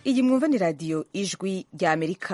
iyi mwumva ni radiyo ijwi rya amerika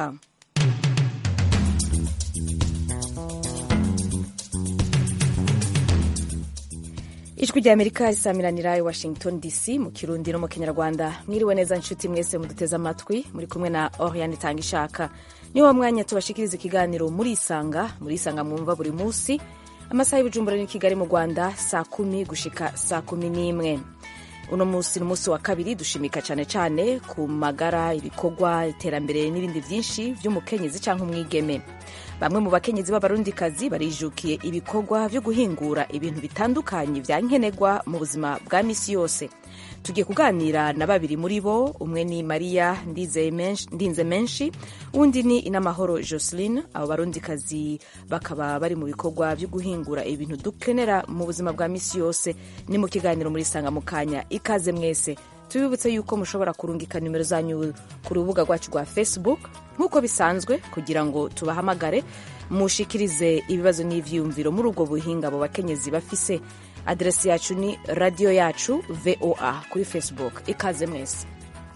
ijwi rya amerika risamiranira i washington dc mu kirundi no mu kinyarwanda mwiriwe neza nshuti mwese muduteze amatwi muri kumwe na oriane itanga ishaka niwo mwanya tubashikiriza ikiganiro muri isanga muri isanga mwumva buri munsi amasaha y'ubujumbura ni kigali mu rwanda saa kumi gushika saa kumi n'imwe uno munsi ni umunsi wa kabiri dushimika cyane cyane ku magara ibikorwa iterambere n'ibindi byinshi by'umukenyezi cyangwa umwigeme bamwe mu bakenyezi b'abarundikazi barijukiye ibikorwa byo guhingura ibintu bitandukanye bya nkenerwa mu buzima bwa misi yose tugiye kuganira na babiri muri bo umwe ni mariya ndinze menshi undi ni inamahoro joseline abo barundikazi bakaba bari mu bikorwa byo guhingura ibintu dukenera mu buzima bwa misi yose ni mu kiganiro muri sanga mu kanya ikaze mwese tubibutse yuko mushobora kurungika nimero zanyu ku rubuga rwacu rwa facebook nk'uko bisanzwe kugira ngo tubahamagare mushikirize ibibazo n'ivyiyumviro muri ubwo buhinga abo bakenyezi bafise aderesi yacu ni radiyo yacu voa kuri facebook ikaze mwese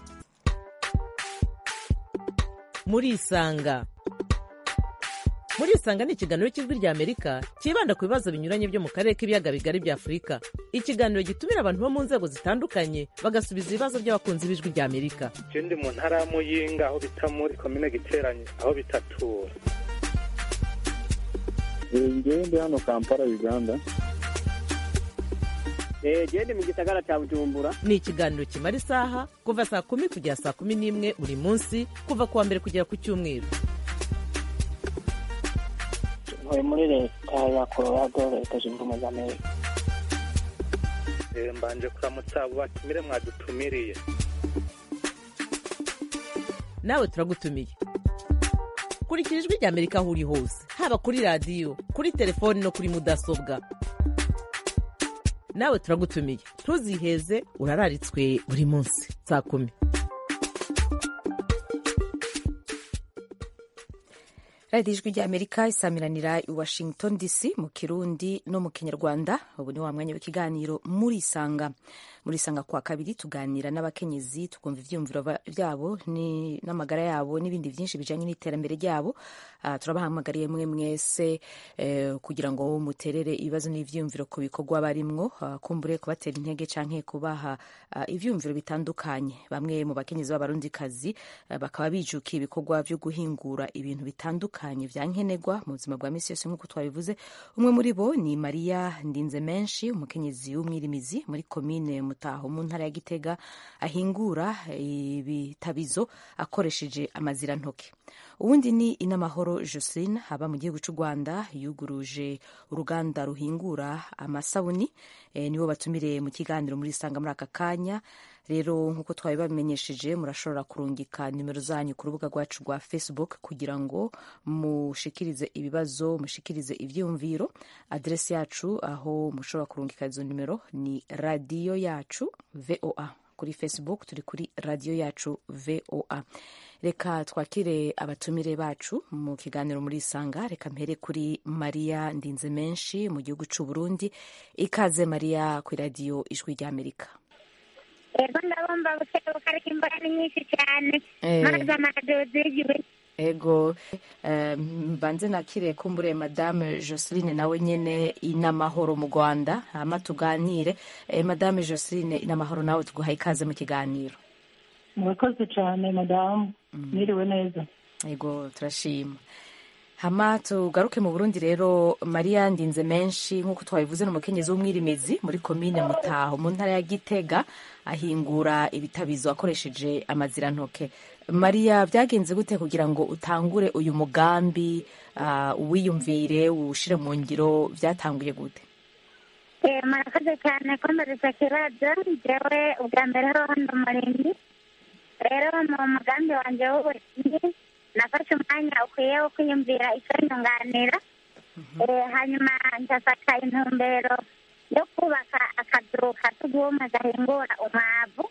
murisanga murisanga ni ikiganiro cy'ijwi rya amerika cyibanda ku bibazo binyuranye byo mu karere k'ibiyaga bigari bya afurika ikiganiro gitumira abantu bo mu nzego zitandukanye bagasubiza ibibazo by'abakunzi b'ijwi rya amerika je ndi mu ntara ya muyinga aho bita muri komine giteranye aho bitatura ngewe ndi hano kampala uganda gende mu gisagara cya bujumbura ni ikiganiro kimara isaha kuva saa kumi kugera saa kumi n'imwe buri munsi kuva ku wa mbere kugera ku cyumweru ntuye muri leta ya colorado leta zunze ubumwe za amerika mbanje kuramutsa abo batumire mwadutumiriye nawe turagutumiye kurikira ijwi rya amerika aho uri hose haba kuri radiyo kuri telefoni no kuri mudasobwa nawe turagutumiye ntuziheze urararitswe buri munsi saa kumi radiyo ijwi rya amerika isamiranira i washington dc mu kirundi no mu kinyarwanda ubu ni wa mwanya w'ikiganiro muri isanga muri isanga kwa kabiri tuganira n'abakenyezi tukumva ibyiyumviro byabo n'amagara yabo n'ibindi byinshi bijyanye n'iterambere ryabo uh, turabahamagariye mwe mwese uh, kugira ngo muterere ibibazo n'ibyiyumviro ku bikorwa barimwo uh, kumbure kubatera intege canke kubaha uh, ivyumviro bitandukanye bamwe mu bakenyezi b'abarundikazi uh, bakaba bijukiye ibikorwa byo guhingura ibintu bitandukanye vya nkenerwa mu buzima bwa misi yose nk'uko twabivuze umwe muri bo ni mariya ndinze menshi umukenyezi w'umwirimizi muri komine mutaho mu ntara ya gitega ahingura ibitabizo akoresheje amazirantoke ubundi ni inamahoro joseline haba mu gihugu cy'u rwanda yuguruje uruganda ruhingura amasabuni e, nibo batumire mu kiganiro muri isanga muri aka kanya rero nk'uko twabibamenyesheje murashobora kurungika nimero zanyu ku rubuga rwacu rwa facebook kugira ngo mushikirize ibibazo mushikirize ibyiyumviro aderesi yacu aho mushobora kurungika izo nimero ni radiyo yacu voa kuri facebook turi kuri radiyo yacu voa reka twakire abatumire bacu mu kiganiro muri isanga reka mpere kuri mariya ndinze menshi mu gihugu cy'u burundi ikaze mariya ku radiyo ijwi rya amerika ego ndabumva gutebuka ariko imvura ni nyinshi cyane maze amaradiyo zigiwe ego mbanze nakire kumbure madame joseline nawe nyene inamahoro mu rwanda hama tuganire madame joseline inamahoro nawe tuguhaye ikaze mu kiganiro murakoze cyane madamu mwiriwe neza ego turashima hama tugaruke mu burundi rero mariya ndinze menshi nk'uko twabivuze ni umukenyezi w'umwirimizi muri komine mutaho mu ntara ya gitega ahingura ibitabizo akoresheje amazirantoke mariya byagenze gute kugira ngo utangure uyu mugambi uwiyumvire uwushyire mu ngiro byatanguye gute murakoze cyane ko mbareza kibazo njyewe ubwa mbere ho hano murinzi rero mu mugambi wanjye w'uburinzi nafashe umwanya ukwiye wo kwiyumvira icyo nyunganira hanyuma ngafata intumbero yo kubaka akazu ka tuguma gahingura umwavu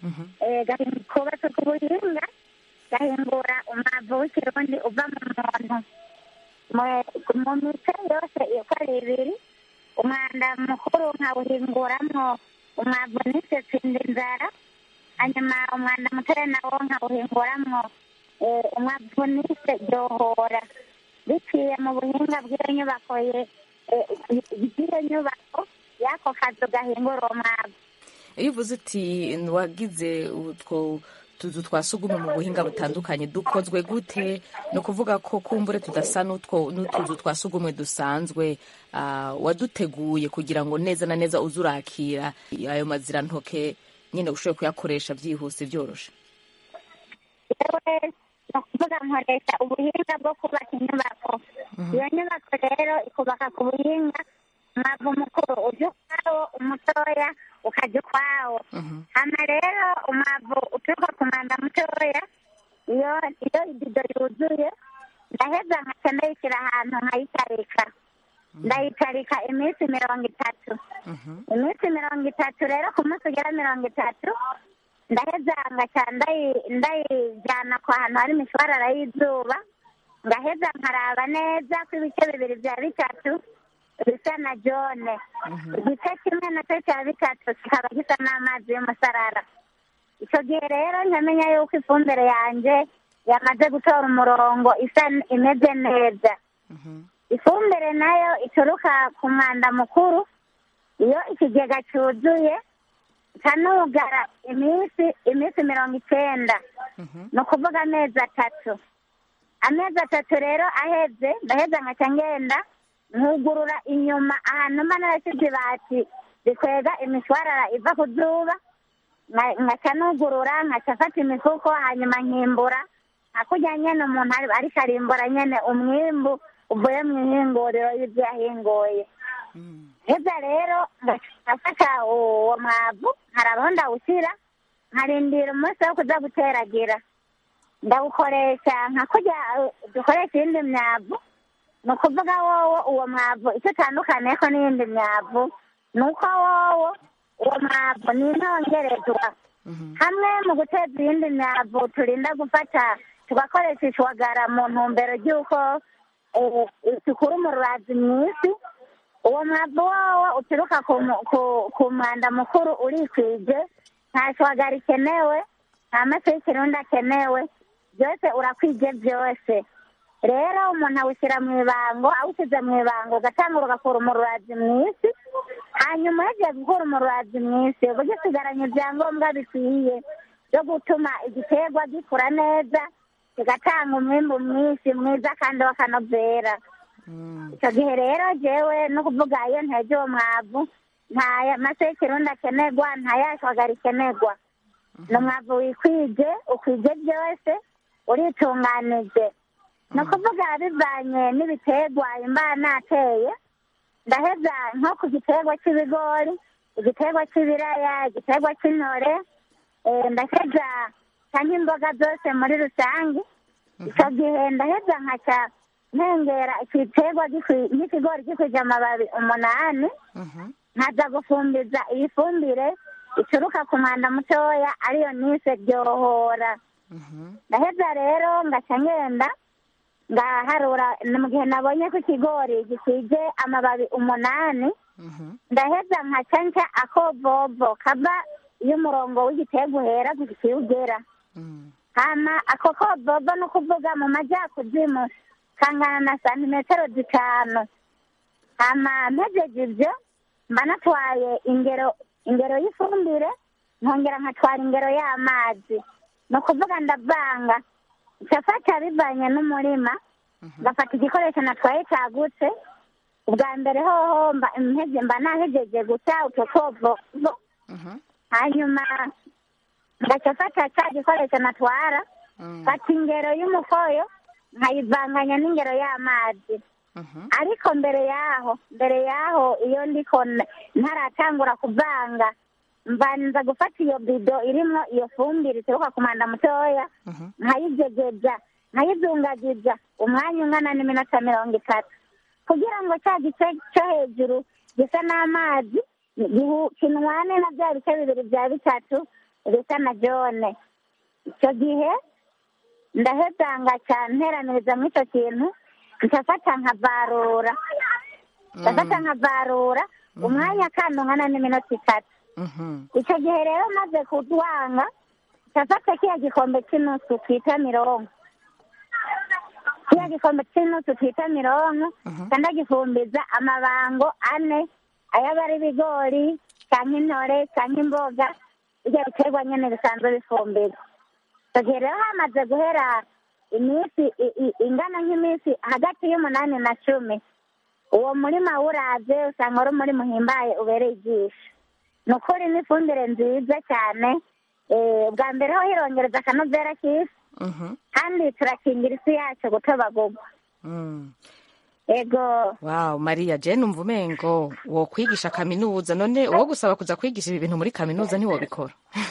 kubatse ku buhinga gahingura umwavu w'ikirundi uva mu muntu mu mice yose uko ari ibiri umwanda mukuru nkawuhinguramwo umwavu n'isesindi inzara hanyuma umwanda mutoya nawo nkawuhinguramwo eh, umwavu nise ryohora biciye mu buhinga bw'iyo nyubako ye- eh, bw'iyo nyubako y'ako kazu gahingura uwo mwavu iyo uvuze uti wagize utwo tuzu twa sugumwe mu buhinga butandukanye dukozwe gute ni ukuvuga ko kumbure tudasa n'utwo n'utuzu twa sugumwe dusanzwe ah, waduteguye kugira ngo neza na neza uze urakira ayo mazirantoke nyine ushobore kuyakoresha byihuse byoroshe yewe ni ukuvuga nkoresha ubuhinga bwo kubaka inyubako iyo nyubako rero ikubaka ku buhinga umwavu mukuru ujya ukwawo umutoya ukajya ukwawo hano rero umwavu uturuka ku mwanda mutoya iyo iyo ibido yuzuye ndaheza nkaca ndayishyira ahantu nkayitarika ndayitarika iminsi mirongo itatu iminsi mirongo itatu rero ku munsi ugera mirongo itatu ndaheza ngaca ndayi- ndayijyana ku hantu hari imishwarara y'izuba ngaheza nkaraba neza ko ibice bibiri bya bitatu bisa na jone igice kimwe nacyo cya bitatu kikaba gisa n'amazi y'umusarara icyo gihe rero nkamenya yuko ifumbire yanjye yamaze gutora umurongo isa imeze neza ifumbire nayo ituruka ku mwanda mukuru iyo ikigega cyuzuye kanugara iminsi iminsi mirongo icyenda ni ukuvuga amezi atatu amezi atatu rero aheze ndaheza nkaca ngenda nkugurura inyuma ahantu mba narashyize ibati rikwega imishwarara iva ku zuba nka- nkaca nugurura nkaca afata imifuko hanyuma nkimbura hakurya nyene umuntu ari- ariko arimbura nyene umwimbu uvuye mu ihinguriro y'ibyo yahinguye heza rero ngafata uwo mwavu nkarabaho ndawushyira nkarindira umunsi wo kuza guteragira ndawukoresha nka kurya eh, dukoresha iyindi myavu ni ukuvuga wowo uwo mwavu icyo utandukaniyeho n'iyindi myavu ni uko wowo uwo mwavu ni intongerezwa hamwe mu guteza iyindi myavu turinda gufata tugakoresha ishwagara mu ntumbero ry'uko eh, dukura umurazi mu isi uwo mwavu wowo uturuka ku mu- ku- ku mwanda mukuru urikwije nta shwagara ikenewe nta mafi y'ikirundi akenewe byose urakwije byose rero umuntu awushyira mu ibango awushyize mu ibango ugatangura ugakura umurazi mu isi hanyuma yagiye gukura umurazi mu isi uba ugisigaranye ibyangombwa bikwiye byo gutuma igiterwa gikura neza kigatanga umwimbu mwinshi mwiza kandi w'akanovera icyo gihe rero jewe no kuvuga iyo ntege uwo mwavu nta mase y'ikirundi akenerwa nta yashwagara ikenerwa ni umwavu wikwije ukwije byose uritunganije ni ukuvuga bivanye n'ibiterwa imba nateye ndaheza nko ku giterwa cy'ibigori igiterwa cy'ibiraya igiterwa cy'intore eh, ndaheza cyangwa imboga zose muri rusange icyo gihe ndaheza nkaca ntengera igiterwa gikwi- nk'ikigori gikwije amababi umunani nkaza gufumbiza iyi fumbire ituruka ku mwanda mutoya ariyo nise ryohora ndaheza rero ngaca ngenda ngaharura ni mu gihe nabonye ko ikigori gikwije amababi umunani ndaheza nkaca nca akovovo kava iyo umurongo w'igiterwa uhera gushika ugera hama ako kovovo ni ukuvuga mu majyakuzimu kangana na santimetero zitanu hama mpejeje ibyo mba natwaye ingero ingero y'ifumbire nkongera nkatwara ingero y'amazi ni ukuvuga ndavanga ncafata bivanye n'umurima ngafata igikoresho natwaye cagutse ubwa mbere hoho mba mpeze- mba nahejeje guca utwo kovovo hanyuma ngaca fata ca gikoresho natwara fata ingero y'umukoyo nkayivanganya n'ingero y'amazi ariko mbere yaho mbere yaho iyo ndiko n- ntaratangura kuvanga mbanza gufata iyo bido irimwo iyo fumbire ituruka ku mwanda mutoya nkayijegeza nkayizungagiza umwanya ungana n'iminota mirongo itatu kugira ngo cya gice cyo hejuru gisa n'amazi gihu- kinwane na bya bice bibiri bya bitatu bisa na jone icyo gihe ndaheza ngaca nteraniriza muri icyo kintu nkafata nkavarura ndafata nkavarura umwanya kandi ungana n'iminota itatu icyo gihe rero maze kudwanga ndafata kiya gikombe cy'inusu twita mironko kiya gikombe cy'inusu twita mironko ndagifumbiza amabango ane ayaba ari ibigori cyangwa intore cyangwa imboga ibyo biterwa nyine bisanzwe bifumbirwa icyo gihe rero hamaze guhera iminsi i- i- ingana nk'iminsi hagati y'umunani na cumi uwo murima wuraze usanga ari umurima uhimbaye ubereye ijisho ni ukuri ni ifumbire nziza cyane Eh, bwa mbere ho hirongereza akanovera k'isi Mhm. kandi turakingira isi yacu gutobagurwa Mm. ego wow mariya je numva umengo wokwigisha kaminuza none uwo gusaba kuza kwigisha ibi bintu muri kaminuza ntiwobikora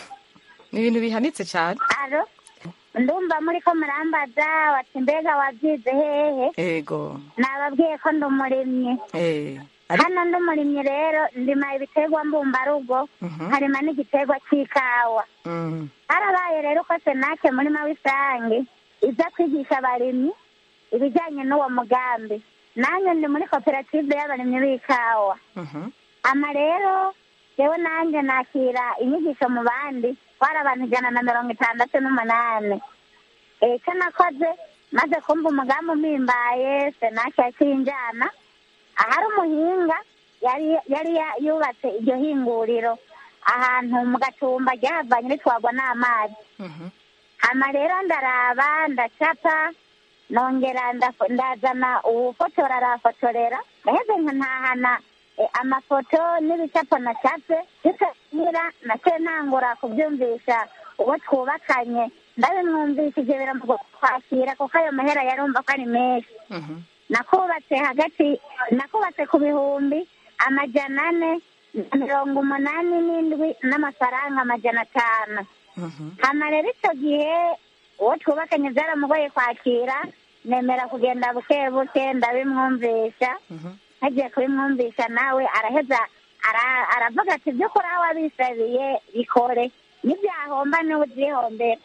ni ibintu bihanitse cyane aro ndumva muri ko murambaza wati mbega wabyize hehe ego nababwiye ko ndi umurimyi eh ari hano ndi umurimyi rero ndima ibiterwa mbumbarugo Mhm. harima n'igiterwa cy'ikawa Mm. harabaye rero ko senake murima w'isange iza kwigisha abarimyi ibijyanye n'uwo mugambi nanjye ndi muri koperative y'abarimyi b'ikawa Mhm. ama rero yewe nanjye nakira inyigisho mu bandi twari abantu ijana na mirongo itandatu n'umunani Eh, icyo nakoze maze kumva umugambi umpimbaye senake yakinjana ahari umuhinga yari yari ya- yubatse iryo hinguriro ahantu mu gatumba ryahavanye ritwagwa n'amazi Mhm. hama rero ndaraba ndacapa nongera ndafo- ndazana uwufotora arafotorera ndaheze nkantahana eh, amafoto n'ibicapo nacapye bitanyira naciye ntangura kubyumvisha uwo twubakanye ndabimwumvishije biramugo kwakira kuko ayo mahera yarumva ko ari menshi Mhm. nakubatse hagati nakubatse ku bihumbi amajana ane na mirongo umunani n'indwi n'amafaranga amajana atanu Mhm. hama rero icyo gihe uwo twubakanye byaramugoye kwakira nemera kugenda buke buke ndabimwumvisha Mhm. ntagiye kubimwumvisha nawe araheza ara- aravuga ati by'ukuri aho wabisabiye bikore nibyahomba niwe ubyihombera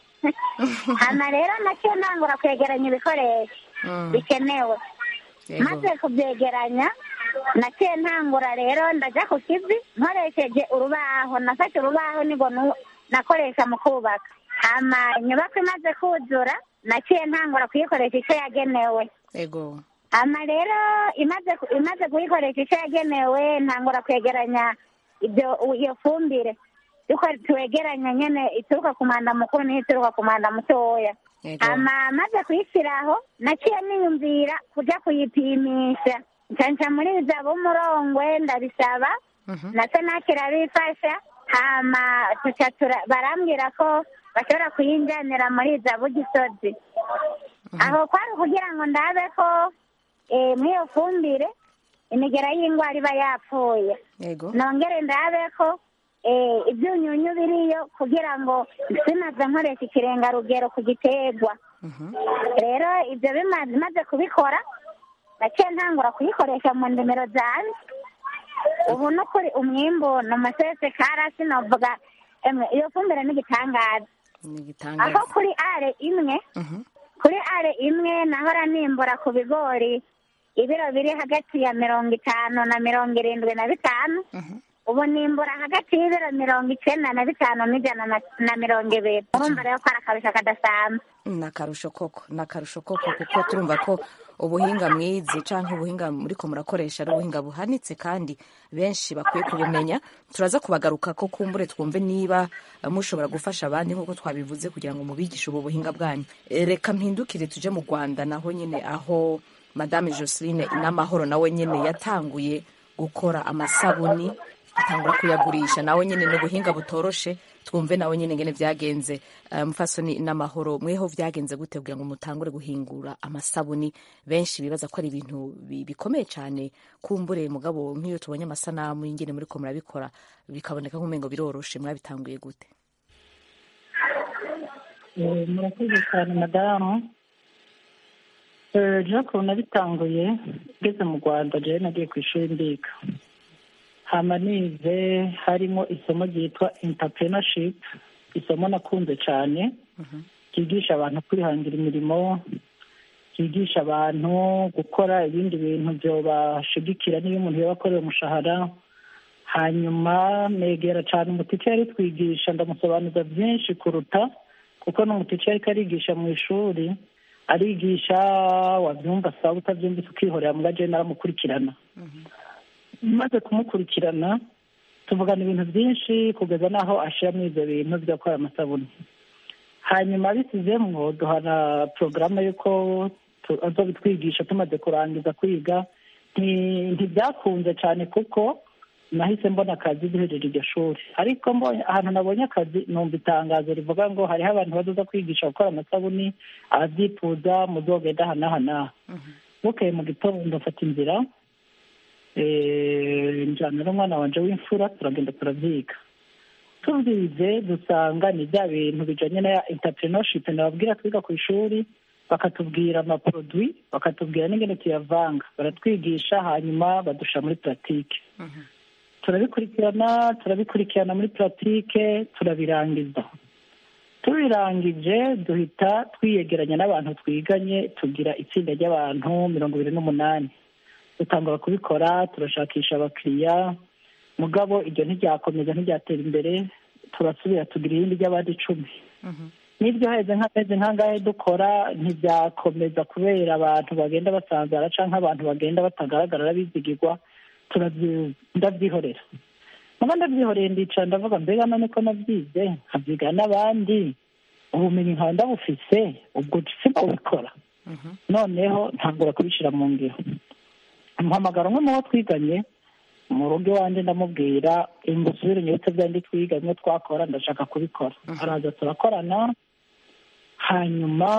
hama rero nacyo ntangura kwegeranya ibikoresho Mm. bikenewe Yego. maze kubyegeranya naciye ntangura rero ndajya ku kivi nkoresheje urubaho nafashe urubaho nigo nu- nakoresha mu kubaka hama inyubako imaze kuzura naciye ntangura kuyikoresha icyo yagenewe Ego. hama rero imaze ku- imaze kuyikoresha icyo yagenewe ntangura kwegeranya ibyo iyo fumbire yuko twegeranya nyene ituruka ku mwanda mukuru n'iyo ituruka ku mwanda mutoya Ego. hama maze kuyishyiraho naciye niyumvira kujya kuyipimisha ncanca muri za b'umurongwe ndabisaba Mhm. na senake irabifasha hama tuca tura- barambwira ko bashobora kuyinjanira muri za bugisozi aho kwari kugira ngo ndabe ko eh, muri iyo fumbire imigera y'indwara iba yapfuye Ego. nongere ndabe ko eh, ibyunyunyu biriyo kugira ngo sinaze nkoresha ikirengarugero ku giterwa Mhm. rero ibyo bimaze maze kubikora naciye ntangura kuyikoresha mu ndimiro zanjye ubu no kuri umwimbu ni umusese karasi novuga emwe iyo fumbire ni igitangaza Ni aho igitangaza. kuri are imwe Mhm. kuri are imwe nahora nimbura ku bigori ibiro biri hagati ya mirongo itanu na mirongo irindwi na bitanu Mhm. ubu nimbura hagati y'ibiro mirongo icyenda na bitanu n'ijana na- na mirongo ibiri urumva rero ko ari akabisha kadasanzwe ni akarusho koko ni akarusho koko kuko turumva ko ubuhinga mwizi cyangwa ubuhinga muriko murakoresha ari ubuhinga buhanitse kandi benshi bakwiye kubumenya turaza kubagaruka ko kumbure twumve niba eh, mushobora gufasha abandi nk'uko twabivuze kugira ngo mubigishe ubu buhinga bwanyu Eh, reka mpindukire tuje mu rwanda naho nyine aho madame joseline n'amahoro nawe nyine yatanguye gukora amasabuni atangura kuyagurisha nawe nyine ni ubuhinga butoroshe twumve nawe nyine ngene byagenze Eh, mufasoni n'amahoro mweho byagenze gute kugira ngo mutangure guhingura amasabuni benshi bibaza ko ari ibintu bi- bikomeye cyane kumbure mugabo nk'iyo tubonye amasanamu y'ingene muriko murabikora bikaboneka nk'umengo biroroshe mwabitanguye gute Eh, murakoze cyane madamu Eh, jean claude nabitanguye ngeze mu rwanda jewe nagiye ku ishuri ndiga hama nize harimo isomo ryitwa entrepreneurship isomo nakunze cyane ryigisha abantu kwihangira imirimo ryigisha abantu gukora ibindi bintu byobashigikira niyo umuntu yaba akorera umushahara hanyuma negera cyane umutike yari twigisha ndamusobanuza byinshi kuruta kuko n'umutica ariko arigisha mu ishuri arigisha wabyumva sawa utabyumvise ukihorera mu gaje naramukurikirana maze kumukurikirana tuvugana ibintu byinshi kugeza n'aho ashiramo ibyo bintu byo gukora amasabune hanyuma bisizemwo duhana porogaramu y'uko tu- azobitwigisha tumaze kurangiza kwiga Nti- ntibyakunze cyane kuko nahise mbona akazi duhejeje iryo shuri ariko mbonye ahantu nabonye akazi numva itangazo rivuga ngo hariho abantu bazoza kwigisha gukora amasabuni ababyifuza muzogenda aha n'aha n'aha bukeye mu gitondo mfata inzira eh, njyana n'umwana wanje w'imfura turagenda turavyiga tubyize dusanga ni bya bintu bijanye na entrepreneurship nababwira twiga ku ishuri bakatubwira amaproduit bakatubwira n'ingene tuyavanga baratwigisha hanyuma badusha muri pratique turabikurikirana turabikurikirana muri pratique turabirangiza tubirangije duhita twiyegeranya n'abantu twiganye tugira itsinda ry'abantu mirongo ibiri n'umunani dutangura kubikora turashakisha abakiriya mugabo iryo ntiryakomeza ntiryatera imbere turasubira tugira irindi ry'abandi icumi n'iryo heze nk'amezi nk'angahe dukora ntibyakomeza kubera abantu bagenda basanzara cyangwa abantu bagenda batagaragara bizigirwa turabyi- ndabyihorera muba ndabyihoreye ndicara ndavuga mbega none ko nabyize nkabyiga n'abandi ubumenyi nkaba ndabufise ubwo sinabikora noneho ntangura kubishyira mu ngiro mpamagara umwe mu bo twiganye mu rugo iwanjye ndamubwira ngo usubire inyubutse byandi twiga bimwe twakora ndashaka kubikora araza turakorana hanyuma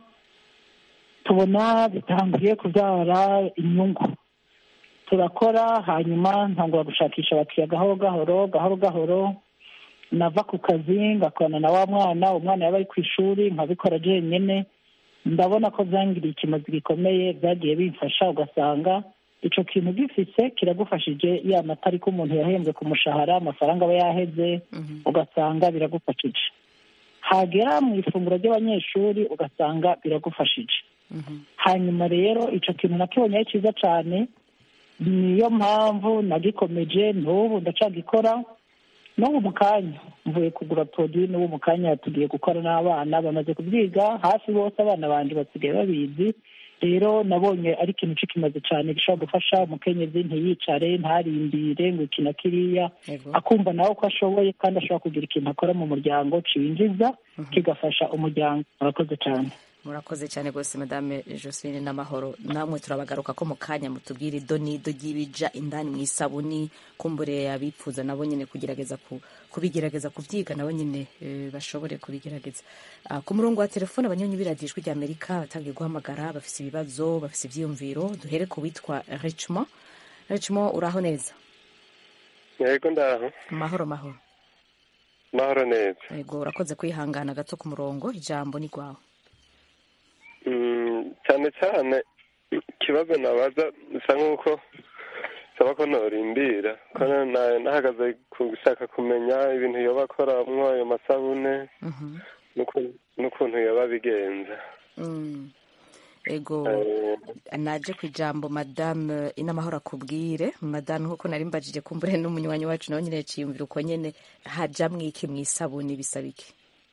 tubona bitangiye kubyara inyungu turakora hanyuma ntangura gushakisha abakiriya gahoro gahoro gahoro gahoro nava ku kazi ngakorana na wa mwana umwana yaba ari ku ishuri nkabikora jenyine ndabona ko byangiriye ikimazi gikomeye byagiye bimfasha ugasanga icyo kintu gifise kiragufashije ya mata ariko umuntu yahembwe ku mushahara amafaranga aba yaheze ugasanga biragufashije hagera mu ifunguro ry'abanyeshuri ugasanga biragufashije hanyuma rero icyo kintu nakibonye ari cyiza cyane niyo mpamvu nagikomeje n'ubu ndacagikora n'ubu mu kanya mvuye kugura poroduwi n'ubu mu kanya tugiye gukora n'abana bamaze kubyiga hafi bose abana banjye basigaye babizi rero nabonye ari ikintu kimaze cyane gishobora gufasha umukenyezi ntiyicare ntarindire ngo iki na kiriya Yego. akumva nawe ko ashoboye kandi ashobora kugira ikintu akora mu muryango cinjiza kigafasha umuryango murakoze cyane murakoze cyane rwose madame josephine n'amahoro namwe turabagaruka ko mu kanya mutubwire idonido ry'ibija indani mu isabuni kumbure abifuza nabo nyine kugerageza ku- kubigerageza kubyiga nabo nyine eh, bashobore kubigerageza Ah, ku murongo wa telefone abanyonyi b'iradiyo ijwi ry'amerika batangiye guhamagara bafise ibibazo bafise ivyiyumviro duhere ku witwa richmond richmond uraho neza yego ndaho mahoro mahoro mahoro neza yego urakoze kwihangana gato ku murongo ijambo ni rwawe Mm, cyane cyane ikibazo nabaza bisa nk'uko saba ko norimbira ko na- nahagaze ku gushaka kumenya ibintu yoba akoramwo ayo masabune Mhm. n'uku- n'ukuntu yoba abigenza Mm. ego Eh, naje ku ijambo madame inamahoro akubwire madame nkuko nari mbajije kumbure n'umunywanyi wacu nawe nyine yaciyumvira uko nyene hajamwo iki mu isabuni bisaba iki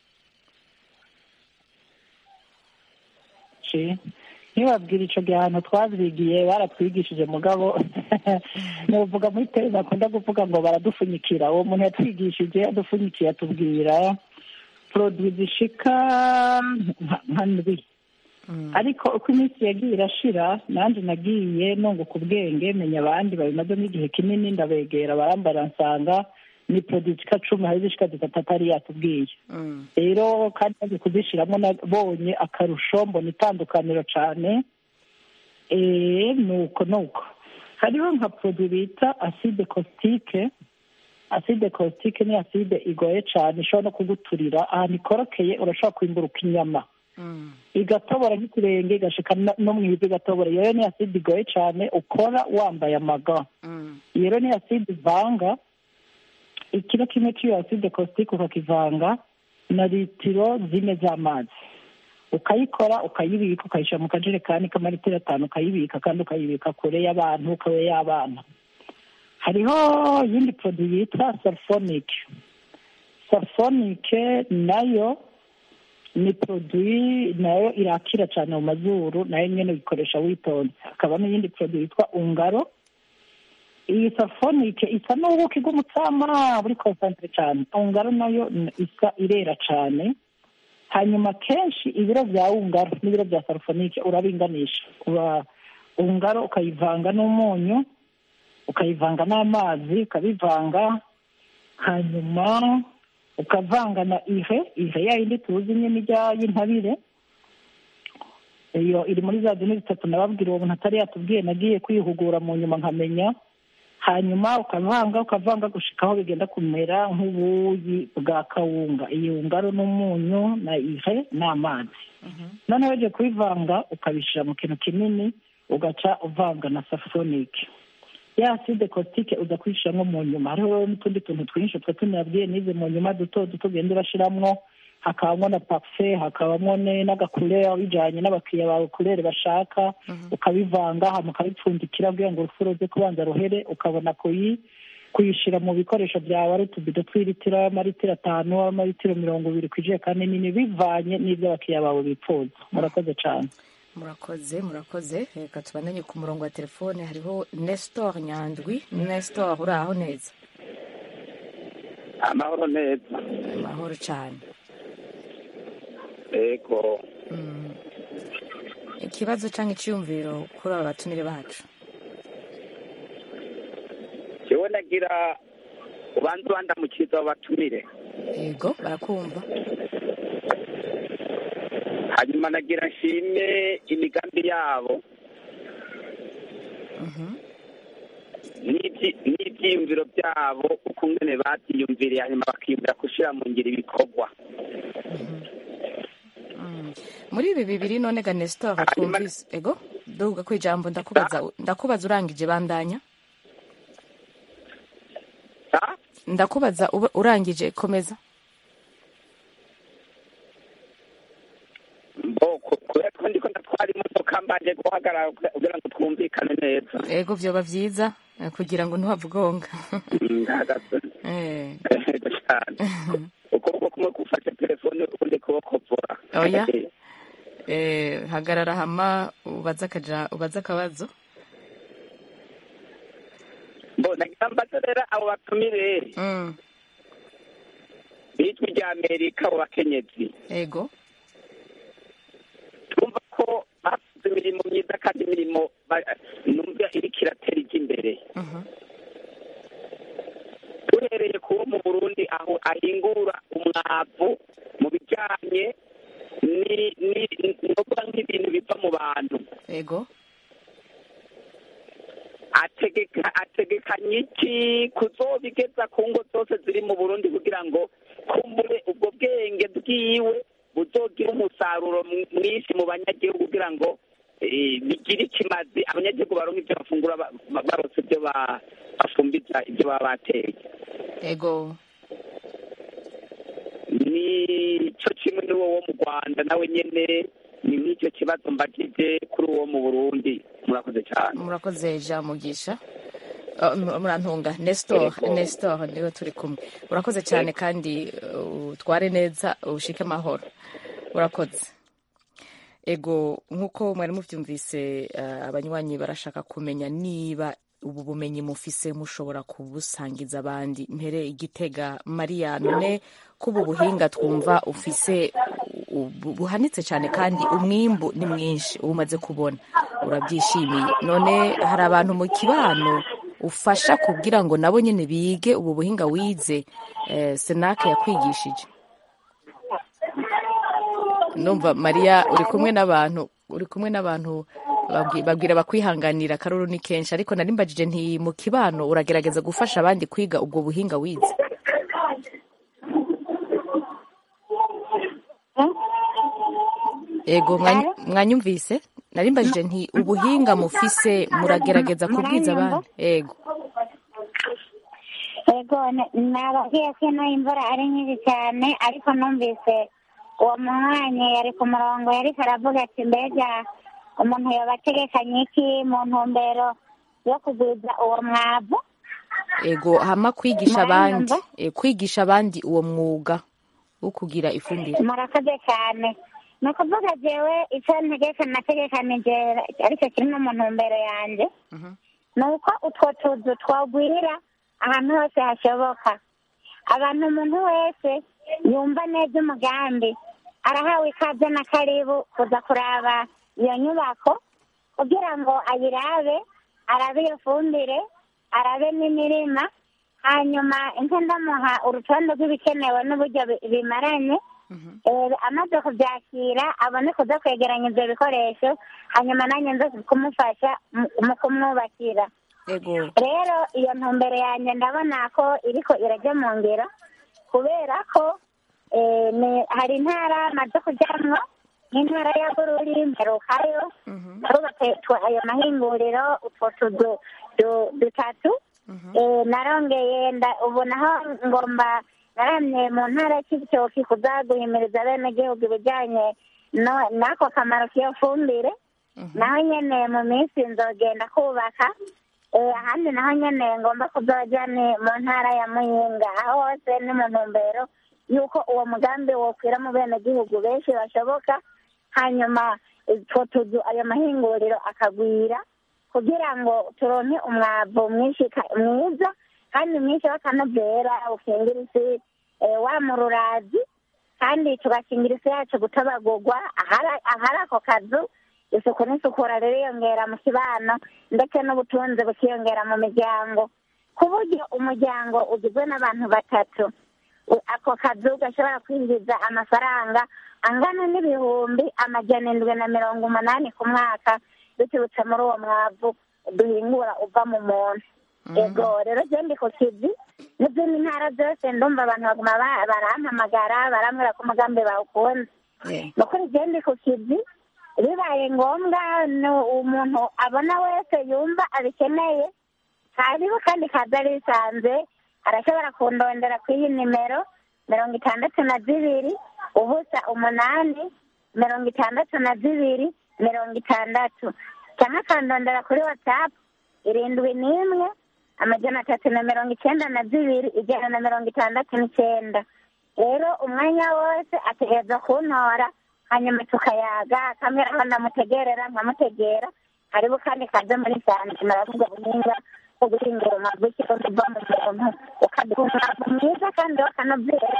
ci ntibabwire ico gihe ahantu twavyigiye baratwigishije mugabo nuvuga muri tele bakunda kuvuga ngo baradupfunyikira uwo muntu yatwigishije yadupfunyikiye atubwira produit zishika nka- nka ndwi ariko uko iminsi yagiye irashira nanjye nagiye nunguka ubwenge menya abandi babimazemo igihe kinini ndabegera barambara nsanga ni produit zishika cumi hari zishika zitatu atari yatubwiye Mm. rero kandi maze kuzishiramo nabonye akarusho mbona itandukaniro cyane eh, nuko nuko hariho nka produit bita acide caustique acide caustique ni acide igoye cyane ishobora no kuguturira ahantu ikorokeye urashobora kwimburuka inyama Mm. igatobora nk'ikirenge igashika no- no mu ivi igatobora iyo rero ni acide igoye cyane ukora wambaye amaga Mm. iyo rero ni acide ivanga ikiro kimwe cy'iyo acide caustique ukakivanga na litiro zine z'amazi ukayikora ukayibika ukayishyira mu kajerekani k'amaritiro atanu ukayibika kandi ukayibika kure y'abantu kure y'abana hariho iyindi produit yitwa sulfonic sulfonic nayo ni produit nayo irakira cyane mu mazuru nayo nyine uyikoresha witonze hakaba n'iyindi produit yitwa ungaro iyi safonike isa n'ubuki bw'umutsama buri konsantere cyane ungaro nayo n- isa irera cyane hanyuma kenshi ibiro bya ungaro n'ibiro bya safonike urabinganisha uba ungaro ukayivanga n'umunyu ukayivanga n'amazi ukabivanga hanyuma ukavanga na ihe ihe ya yindi tuzi nyine ijya y'intabire iyo iri muri za dini bitatu nababwira uwo muntu atari yatubwiye nagiye kwihugura mu nyuma nkamenya hanyuma ukavanga ukavanga gushika aho bigenda kumera nk'ubuyi bwa kawunga iyi ngaro n'umunyu na ihe n'amazi noneho ugiye kubivanga ukabishyira mu kintu kinini ugaca uvanga na safonike ya aside kositike uza kuyishyiramo mu nyuma hariho n'utundi tuntu twinshi twe tunabwiye nize mu nyuma duto duto ugenda urashyiramo hakabamo na parufe hakabamo ne- n'agakurere bijyanye n'abakiriya bawe kurere bashaka ukabivanga hanyuma ukabipfundikira kugira ngo urufuro ruze kubanza ruhere ukabona kuyi kuyishyira mu bikoresho byawe ari utubido tw'ilitiro amaritiro atanu amaritiro mirongo ibiri ku ijerekani nini bivanye n'ibyo abakiriya bawe bifuza murakoze cyane murakoze murakoze reka tubandanye ku murongo wa telefone hariho nestor nyandwi nestor uri aho neza amahoro neza amahoro cyane ego Mm. ikibazo cyangwa icyiyumviro kuri aba batumire bacu jewe nagira ubanza ubandamukiriza babatumire yego barakumva hanyuma nagira nshime imigambi yabo Mhm. n'ibyi- n'ibyiyumviro byabo ukungene babyiyumviriye hanyuma bakiyumvira gushyira mu ngiro ibikorwa Mm. muri ibi bibiri none ga nestor Hanyuma- twumvise ego duhuga ku ijambo ndakubaza ndakubaza urangije bandanya Ah, ndakubaza uba- urangije komeza mbo ku- kubera ko ndiko ndatwara imodoka mbanje guhagarara kugira ngo twumvikane neza ego vyoba vyiza eh, kugira ngo ntuhavugonga Mm, ndahagaze Eh, Ego cyane ukuboko kumwe gufashe telefone ukundi kuboko vora Oya. eh, hagarara hama ubaze akaja ubaze akabazo mbo nagira mbaze rero abo batumire Mm, bijwi rya amerika abo bakenyezi ego twumva ko bakoze imirimo myiza kandi imirimo ba- numva iriko iratera ijya imbere Mhm. duhereye ku wo mu burundi aho ahingura umwavu mu bijyanye ni- ni- novuga nk'ibintu biva mu bantu ego ategeka ategekanye iki kuzobigeza ku ngo zose ziri mu burundi kugira ngo kumbure ubwo bwenge bwiwe buzogira umusaruro mw- mwinshi mu banyagihugu kugira ngo eh, bigire ikimazi abanyagihugu baronka ibyo bafungura ba- ba- barose ibyo ba- bafumbiza ibyo baba bateye ego ni cyo kimwe n'uwo wo mu rwanda nawe nyene ni nk'icyo kibazo mbagije kuri uwo mu burundi murakoze cyane murakoze jean mugisha Oh, m- murantunga nestor Yego. nestor niwe turi kumwe urakoze cyane kandi uh, utware neza ushike amahoro urakoze ego nk'uko mwari mubyumvise uh, abanywanyi barashaka kumenya niba ubu bumenyi mufise mushobora kubusangiza abandi mpere igitega mariya none ko ubu buhinga twumva ufise u- bu- buhanitse cyane kandi umwimbu ni mwinshi uba umaze kubona urabyishimiye none hari abantu mu kibano ufasha kugira ngo nabo nyine bige ubu buhinga wize eh, senake yakwigishije numva mariya uri kumwe n'abantu uri kumwe n'abantu babwi- babwira bakwihanganira akaruru ni kenshi ariko nari mbajije nti mu kibano uragerageza gufasha abandi kwiga ubwo buhinga wize ego mwanyu- mwanyumvise nari mbajije nti ubuhinga mufise muragerageza kubwiza abandi ego yego n- nababwiye ko ino imvura ari nyinshi cyane ariko numvise uwo munywanyi yari ku murongo yariko aravuga ati mbega umuntu yoba ategekanye iki mu ntumbero yo kugwiza uwo mwavu ego hama kwigisha abandi Mwanyumva? e, kwigisha abandi uwo mwuga wo kugira ifumbire murakoze cyane ni ukuvuga jewe icyo ntegeka nategekanije aricyo kiri no mu ntumbero yanjye ni uko utwo tuzu twagwira ahantu hose hashoboka abantu umuntu wese yumva neza umugambi arahawe ikaze na karibu kuza kuraba iyo nyubako kugira ngo ayirabe arabe iyo fumbire arabe n'imirima hanyuma inka ndamuha urutonde rw'ibikenewe n'uburyo bi- bimaranye Eh, amaze kubyakira abone kuza kwegeranya ibyo bikoresho hanyuma nanjye nze kumufasha mu- mu kumwubakira ego rero iyo ntumbero yanjye ndabona ko iriko irajya mu ngiro kubera ko eh, ni- hari intara maze kujyamwo nk'intara ya bururi mperukayo barubatse tw- ayo mahinguriro utwo tuzu du- dutatu Eh, narongeye nda- ubu naho ngomba naramye mu ntara y'ibitoki kuza guhimiriza abenegihugu ibijyanye no- n'ako kamaro k'iyo fumbire naho nyene mu minsi nzogenda kubaka Eh, ahandi naho nyene ngomba kuzoja ni mu ntara ya muyinga aho hose ni mu ntumbero y'uko uwo mugambi wokwira mu benegihugu benshi bashoboka hanyuma utwo tuzu ayo mahinguriro akagwira kugira ngo turonke umwavu mwinshi ka- mwiza kandi mwinshi w'akanovera ukingira isi eh, wa mururazi kandi tugakingira isi yacu gutabagurwa ahari ahari ako kazu isuku n'isukura ririyongera mu kibano ndetse n'ubutunzi bukiyongera mu miryango ku buryo umuryango ugizwe n'abantu batatu u- ako kazu gashobora kwinjiza amafaranga angana n'ibihumbi amajana indwi na mirongo umunani ku mwaka biturutse muri uwo mwavu duhingura uva mu muntu ego rero je ndi ku kizi n'izindi ntara zose ndumva abantu baguma ba- barampamagara barambwira ko umugambi bawukunze Eh, ni ukuri je ndi ku kizi bibaye ngombwa ni umuntu abona wese yumva abikeneye hariho kandi kaza risanze arashobora kundondera ku iyi nimero mirongo itandatu na zibiri ubusa umunani mirongo itandatu na zibiri mirongo itandatu cyangwa akandondera kuri watsapu irindwi n'imwe amajana atatu na mirongo icyenda na zibiri ijana na mirongo itandatu n'icyenda rero umwanya wose ategereza kuntora hanyuma tukayaga akamera aho ndamutegerera nkamutegera hariho kandi kaze muri sanje maravuga buhinga bwo guhingura umwavu w'ikirundi uva mu muntu ukaduha umwavu mwiza kandi w'akanovera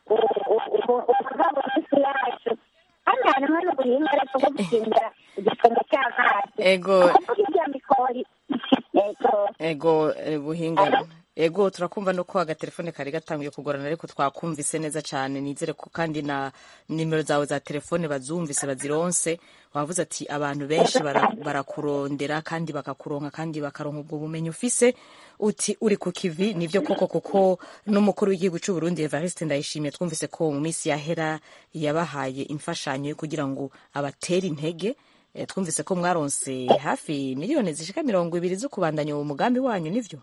uva mu isi yacu kandi harimo n'ubuhinga ariko bwo gukingira igisenge cy'amazi ego kuvuga ibyo mikori yego ego eh, buhinga ego turakumva no ko agatelefone kari gatanguye kugorana ariko twakumvise neza cyane nizere ko kandi na nimero zawe za telefone bazumvise bazironse wavuze ati abantu benshi bara- barakurondera kandi bakakuronka kandi bakaronka ubwo bumenyi ufise uti uri ku kivi nivyo koko kuko n'umukuru w'igihugu cy'u Burundi Evariste Ndayishimiye twumvise ko mu minsi yahera yabahaye imfashanyo yo kugira ngo abatere intege Eh, twumvise ko mwaronse hafi miliyoni zishika mirongo ibiri zo kubandanya uwo mugambi wanyu nivyo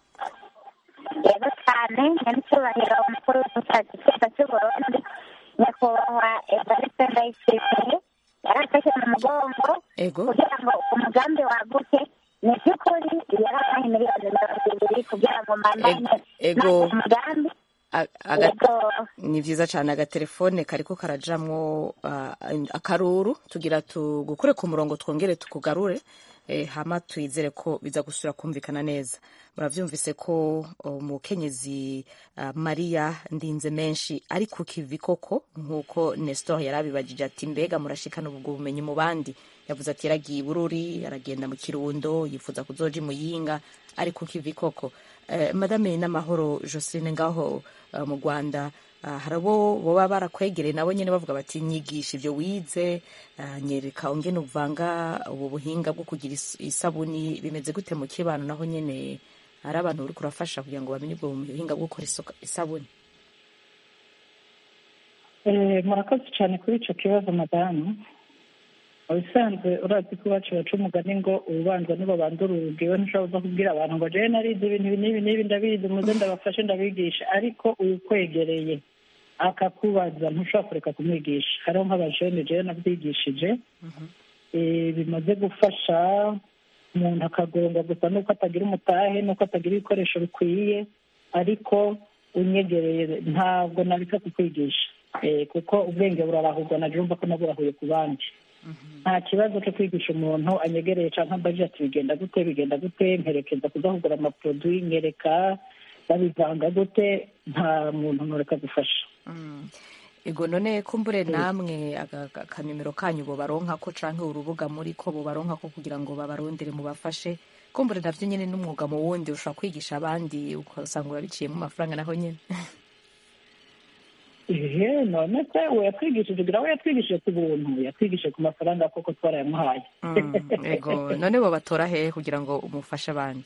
yego cyane nyanicyubahiro umukuru w'igihugu cyose cy'uburundi nyakubahwa evariste ndayishimiye yarafashe mu mugongo ego kugira ngo umugambi waguke ni by'ukuri yarabaye miliyoni mirongo ibiri kugira ngo mbandanye Ego. n'uwo mugambi A- aga- yego ni vyiza cane agatelefone kariko karajamwo ah, akaruru tugira tugukure ku murongo twongere tukugarure eh, hama twizere ko biza gusubira kumvikana neza muravyumvise ko umukenyezi uh, mariya ndinze menshi ari ku kivi koko nk'uko nestor yari abibajije ati mbega murashikana ubwo bumenyi mu bandi yavuze ati yaragiye i bururi aragenda mu kirundo yifuza kuzoja i muyinga ari ku kivi koko eh, madame n'amahoro joseline ngaho uh, mu rwanda uh, hari abo boba barakwegereye nabo nyene bavuga bati nyigisha ivyo wize uh, nyereka ongene uvanga ubu buhinga bwo kugira is- isabuni bimeze gute mu kibano naho nyene hari abantu uri kurafasha kugira ngo bamenye ubwo buhinga bwo gukora isoka- isabuni Eh, murakoze cyane kuri icyo kibazo madamu ubusanzwe urazi ko iwacu baca umugani ngo ububanza nibo bandura urugi we ntushobora kuza kubwira abantu ngo jewe narize ibintu ibi n'ibi n'ibi ndabizi muze ndabafashe ndabigisha ariko ukwegereye akakubaza ntushobora kureka kumwigisha hariho nk'abajene jewe nabyigishije Eh, bimaze gufasha umuntu akagonga gusa nuko atagira umutahe nuko atagira ibikoresho bikwiye ariko unyegereye ntabwo nabika kukwigisha Eh, kuko ubwenge burarahurwa na jumva ko naburahuye ku bandi nta kibazo cyo kwigisha umuntu anyegereye cyangwa ambaje ati bigenda gute bigenda gute mperekeza kuza kugura amaproduwi nkereka babivanga gute nta muntu ntureka gufasha ego none kumbure namwe aga- aga- akanimero kanyu bobaronka ko canke urubuga muri ko bobaronka ko kugira ngo babarondere mubafashe kumbure navyo nyene n'umwuga mu wundi ushobora kwigisha abandi ugasanga urabiciyemo amafaranga naho nyene ehe none se we yatwigishije ugira we yatwigishije ku buntu yatwigishije ku mafaranga koko twarayamuhaye Mm, ego none bobatora hehe kugira ngo umufashe abandi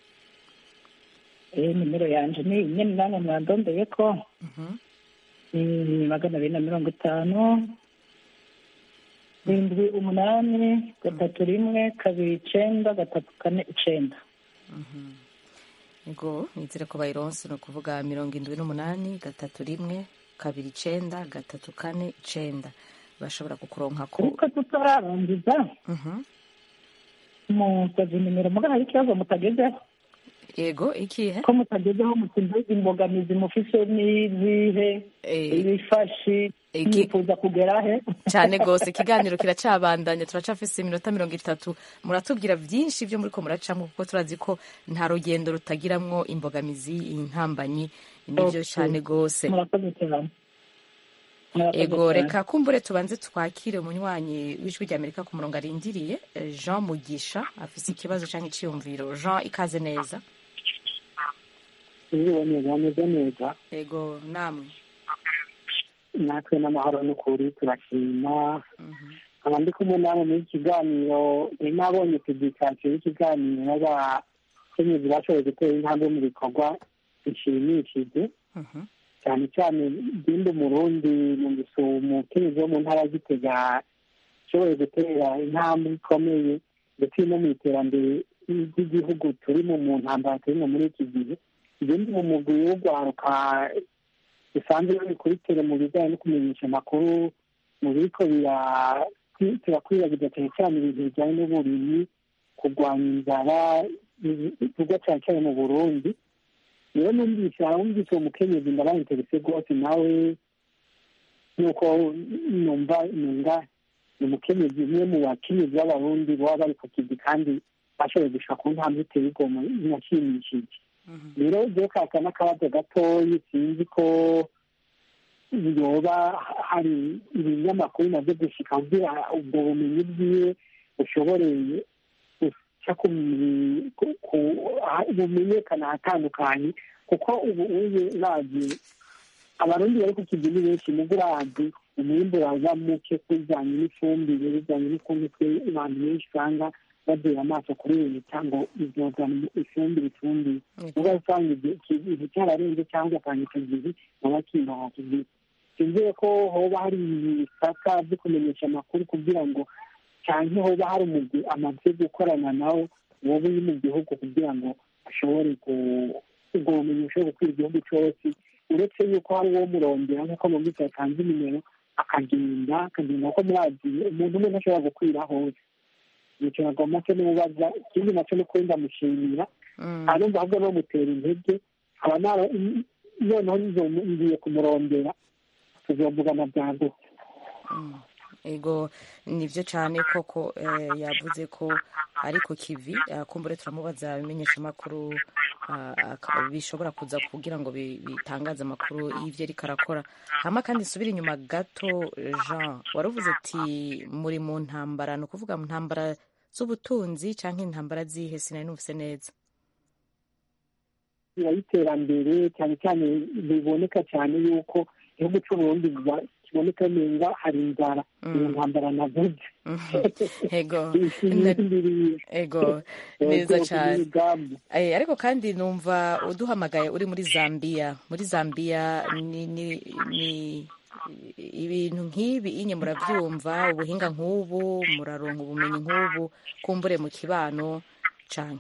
eh nimero yanje ni nyene namwe mwandondeye ko Mhm. ni magana abiri na mirongo itanu indwi umunani gatatu rimwe kabiri icenda gatatu kane icenda ego nizere ko bayironse ni ukuvuga mirongo indwi n'umunani gatatu rimwe kabiri icenda gatatu kane icenda bashobora kukuronka ko ariko tutararangiza Mhm. musaza nimero mugana hari ikibazo mutagezeho ego ikihe ko mutagezeho mutumva imbogamizi mufise n'izihe Eh, ibifashi iki- mwifuza kugera he cyane rwose ikiganiro kiracabandanya turacafise iminota mirongo itatu muratubwira byinshi byo muri ko muracamo kuko turazi ko nta rugendo rutagiramwo imbogamizi intambanyi nibyo Okay. cyane rwose murakoze cyane Murakoze ego cyane. reka kumbure tubanze twakire umunywanyi w'ijwi rya amerika ku murongo arindiriye eh, jean mugisha afise ikibazo cyangwa iciyumviro jean ikaze neza Iriwe neza ameze neza ego namwe natwe n'amahoro n'ukuri turashima Mhm. nkaba ndi kumwe namwe muri iki kiganiro nari nabonye publikasiyo y'ikiganiro y'abakenyezi bashoboye gutera intambwe mu bikorwa bishimishije Mhm. cyane cyane genda umurundi numvise umukenyezi wo mu ntara ya gitega ashoboye gutera intambwe ikomeye ndetse no mu iterambere ry'igihugu turimo mu ntambara turimo muri iki gihe igenda mu mugwi wo guharuka bisanzwe bikurikire mu bijyanye no kumenyesha amakuru mu biriko turakwiragiza cyane cyane ibintu bijyanye n'uburimyi kurwanya inzara bikorwa cyane cyane mu burundi rero numvise wumvise uwo mukenyezi ndaba interese rwose nawe nuko numva numva ni umukenyezi umwe mu bakenyezi b'abarundi baba bari ku kizi kandi bashoboye gushika ku ntambwe iteye igomwe inashimishije rero je kaka n'akabazo gatoyi sinzi ko yoba hari ibinyamakuru navyo gushika kugira ubwo bumenyi bwiwe bushoboreye guca bumenyekana ahatandukanye kuko ubu uye urazi abarundi bari ku kizi ni benshi mugo urazi umwimbu waza muke kubijanye n'ifumbire bijanye n'ukuntu twe abantu benshi usanga badera amaso kuri leta ngo izozana ifumbire ifumbire uba usanga ikintu cyararenze cyangwa akanya kagizi baba kimbaha kigize sinzire ko hoba hari ibisaka byo kumenyesha amakuru kugira ngo cyangwa hoba hari umugwi amaze gukorana nawo wowe uri mu gihugu kugira ngo ashobore ubwo bumenyi bushobore gukwira igihugu cyose uretse yuko hari uwo murondera nk'uko mu minsi yatanze nimero akagenda akagenda kuko murazi umuntu umwe ntashobora gukwira hose nicyo nagomba se n'ubaza ikindi nacyo ni ukuri ndamushimira arumva ahubwo bamutera intege aba noneho ngiye kumurondera tuzovugana byagutse ego nibyo cyane koko yavuze ko ari ku kivi kumbure turamubaza ibimenyesha amakuru bishobora kuza kugira ngo bitangaze amakuru y'ibyo ariko arakora hama kandi nsubire inyuma gato jean waravuze ati muri mu ntambara ni ukuvuga mu ntambara z'ubutunzi cyangwa intambara zihe sinari numvise neza y'iterambere cyane cyane biboneka cyane yuko igihugu cy'uburundi kiboneka neza hari inzara iyo ntambara navuze ego ego neza cyane ariko kandi numva uduhamagaye uri muri zambia muri zambia ni ibintu nk'ibi inye murabyumva ubuhinga nk'ubu muraronka ubumenyi nk'ubu kumbure mu kibano cyane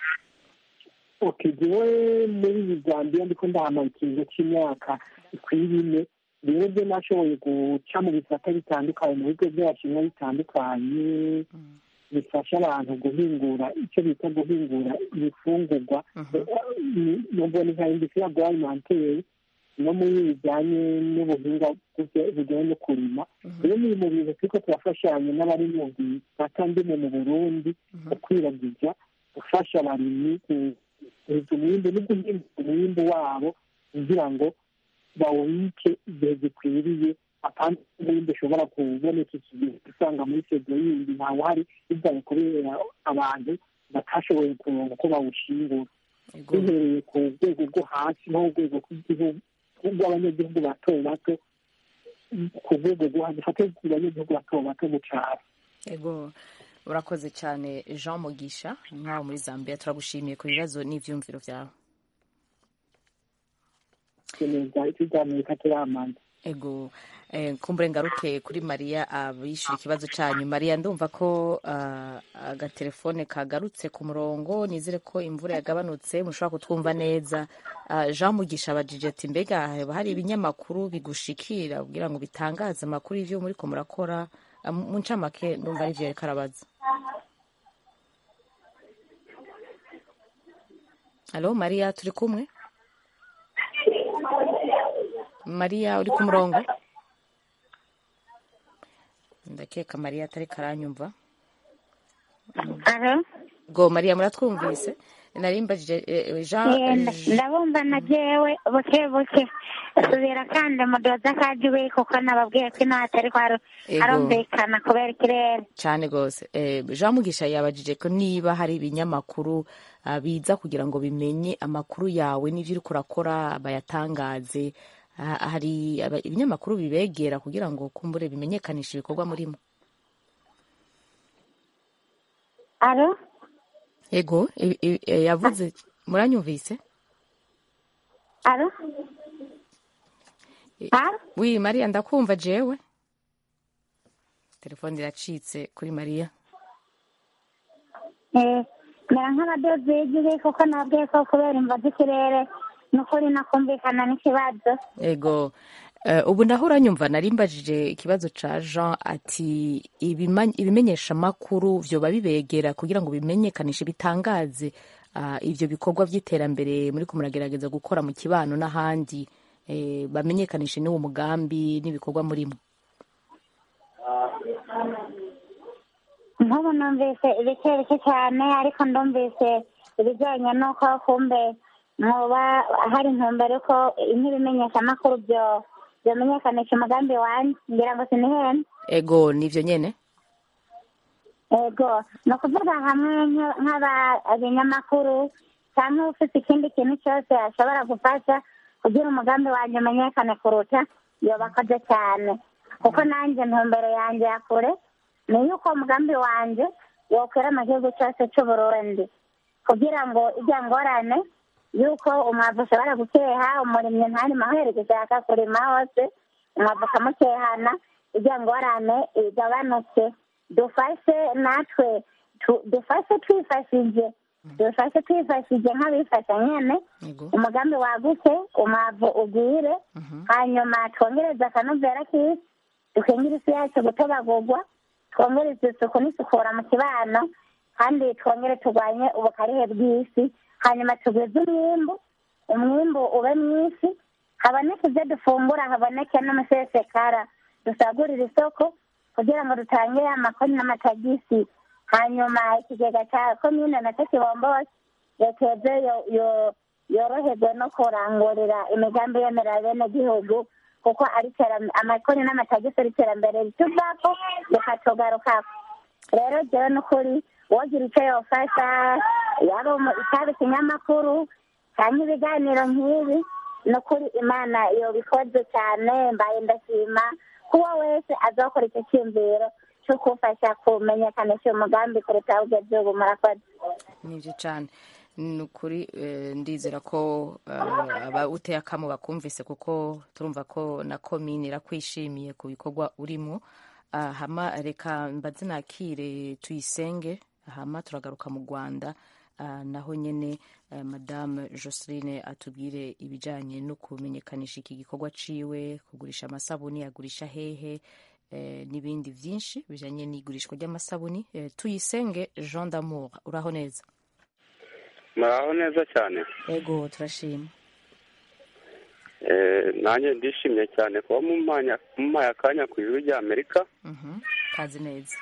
jewe muri zambia ndiko ndahamara ikintu cy'imyaka ikwiye ine rero byo nashoboye guca mu bisata bitandukanye mu bigo by'abashinwa bitandukanye bifasha abantu guhingura icyo bita guhingura ibifungurwa nubwo ni nka industrie agroalimentaire no muri bijyanye n'ubuhinga bujya- bujyanye no kurima rero ni mu bintu turiko turafashanya n'abari mu gisata ndimo mu burundi ukwiragiza gufasha abarimyi kuhiza umwimbu no guhimba umwimbu wabo kugira ngo bawubike igihe gikwiriye apana umwimbu ushobora kuboneka igihe usanga muri sezo yindi ntawuhari bivaye kubera abantu batashoboye kuronka uko bawushingura duhereye ku rwego rwo hasi no ku rwego rw'igihugu rw'abanyagihugu bato bato ku rwego rwo hasi dufate ku banyagihugu bato bato mu cyaro ego urakoze cyane jean mugisha nk'aho muri zambia turagushimiye ku bibazo n'ibyumviro byawe neza ikiganiro katiramanza ego eh, kumbure ngaruke kuri mariya abishyura ikibazo cyanyu mariya ndumva ko ah, agatelefone kagarutse ku murongo nizere ko imvura yagabanutse mushobora kutwumva neza Ah, jean mugisha abajije ati mbega haba hari ibinyamakuru bigushikira kugira ngo bitangaze amakuru y'ivyo muriko murakora Ah, mu mu ncamake ndumva ari vyo yariko arabaza halo mariya turi kumwe mariya uri ku murongo ndakeka mariya atari karanyumva alo go mariya muratwumvise narimbajije eh, jean Yenda, ndabumva na jewe buke buke subira kandi mudoza kajiwe kuko nababwiye ko ino hatari kwaro Ego. arumvikana kubera ikirere cyane rwose Eh, jean mugisha yabajije ko niba hari ibinyamakuru ah, biza kugira ngo bimenye amakuru yawe n'ibyo uri kurakora bayatangaze Ah, hari aba- ibinyamakuru bibegera kugira ngo kumbure bimenyekanishe ibikorwa murimo alo ego i- i- eh, yavuze muranyumvise alo alo wi mariya ndakumva jewe telefone iracitse kuri mariya Eh, mera nk'abadozi y'igihe kuko nabwiye ko kubera imva z'ikirere n'ukuri nakumvikana n'ikibazo ego Eh, ubu naho uranyumva narimbajije ikibazo ca jean ati ibima- ibimenyeshamakuru vyoba bibegera kugira ngo bimenyekanishe bitangaze ah, ivyo bikorwa vy'iterambere muriko muragerageza gukora mu kibano n'ahandi eh, bamenyekanishe n'uwo mugambi n'ibikorwa murimo nk'ubu numvise ibike bike cyane ariko ndumvise ibijyanye n'uko kumbe mwoba hari intumbero ko nk'ibimenyeshamakuru byo byomenyekanisha umugambi wanjye ngira ngo sinihene ego nivyo nyene ego ni ukuvuga hamwe nk- nk'abinyamakuru cyangwa ufite ikindi kintu cyose ashobora gufasha kugira umugambi wanjye umenyekane kuruta yoba akoze cyane kuko nanjye ntumbero yanjye ya kure ni yuko umugambi wanjye wokwera mu gihugu cyose cy'uburundi kugira ngo ijya ngorane yuko umwavu ushobora gukeha umurimyi ntarimo aho yari gushaka kurima hose umwavu ukamukehana ijya ngorane igabanuke dufashe natwe tu- dufashe twifashije dufashe twifashije nk'abifasha nyene ego umugambi wagutse umwavu ugwire hanyuma twongereze akanovera k'isi dukingire isi yacu gutobagurwa twongereze isuku n'isukura mu kibano kandi twongere turwanye ubukarihe bw'isi hanyuma tugwize umwimbu umwimbu ube mwinshi haboneke ibyo dufungura haboneke n'umusesekara dusagurire isoko kugira ngo dutange amakoni n'amatagisi hanyuma ikigega cya komine nacyo kibombose leta yoze yo- yo- yoroherwe no kurangurira imigambi yemerera bene gihugu kuko ari iterambere amakoni n'amatagisi ari iterambere rituvako rikatugarukako rero jewe n'ukuri wogira icyo yofasha yaba umu- cyaba ikinyamakuru cyangwa ibiganiro nk'ibi n'ukuri imana yobikoze cyane mbaye ndashima kuba wese azakora icyo cyiyumviro cyo kufasha kumenyekanisha uyu mugambi kuruta aho ugeze ubu murakoze nivyo cane ni ukuri eh, ndizera ko eh, abawuteye akamo bakumvise kuko turumva ko na komine irakwishimiye ku bikorwa urimo Ah, hama reka mbaze nakire tuyisenge hama turagaruka mu rwanda Ah, naho nyene eh, madame joseline atubwire ibijanye no kumenyekanisha iki gikorwa ciwe kugurisha amasabuni agurisha hehe eh, n'ibindi vyinshi bijanye n'igurishwa ry'amasabuni eh, tuyisenge jean d'amour uraho neza muraho neza cyane ego turashima nanjye ndishimye cyane kuba mumpaye akanya ku ijwi rya amerika kazi neza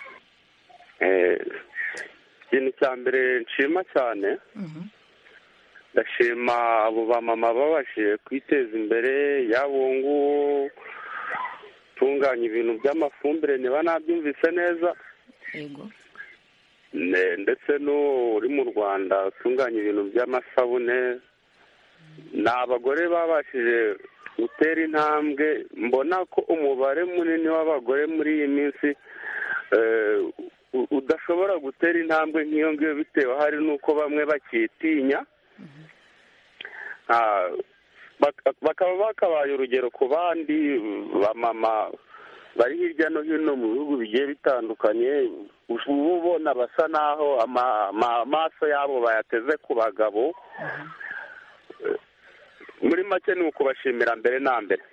ikintu cya mbere nshima cyane ndashima abo bamama babashije kwiteza imbere yaba uwo nguwo utunganya ibintu by'amafumbire niba nabyumvise neza ndetse n'uwo uri mu rwanda utunganya ibintu by'amasabune ni abagore babashije gutera intambwe mbona ko umubare munini w'abagore muri iyi minsi udashobora gutera intambwe nk'iyo ngiyo bitewe hari n'uko bamwe bakitinya bakaba bakabaye urugero ku bandi bamama bari hirya no hino mu bihugu bigiye bitandukanye uba ubona basa naho amaso yabo bayateze ku bagabo muri make ni ukubashimira mbere na mbere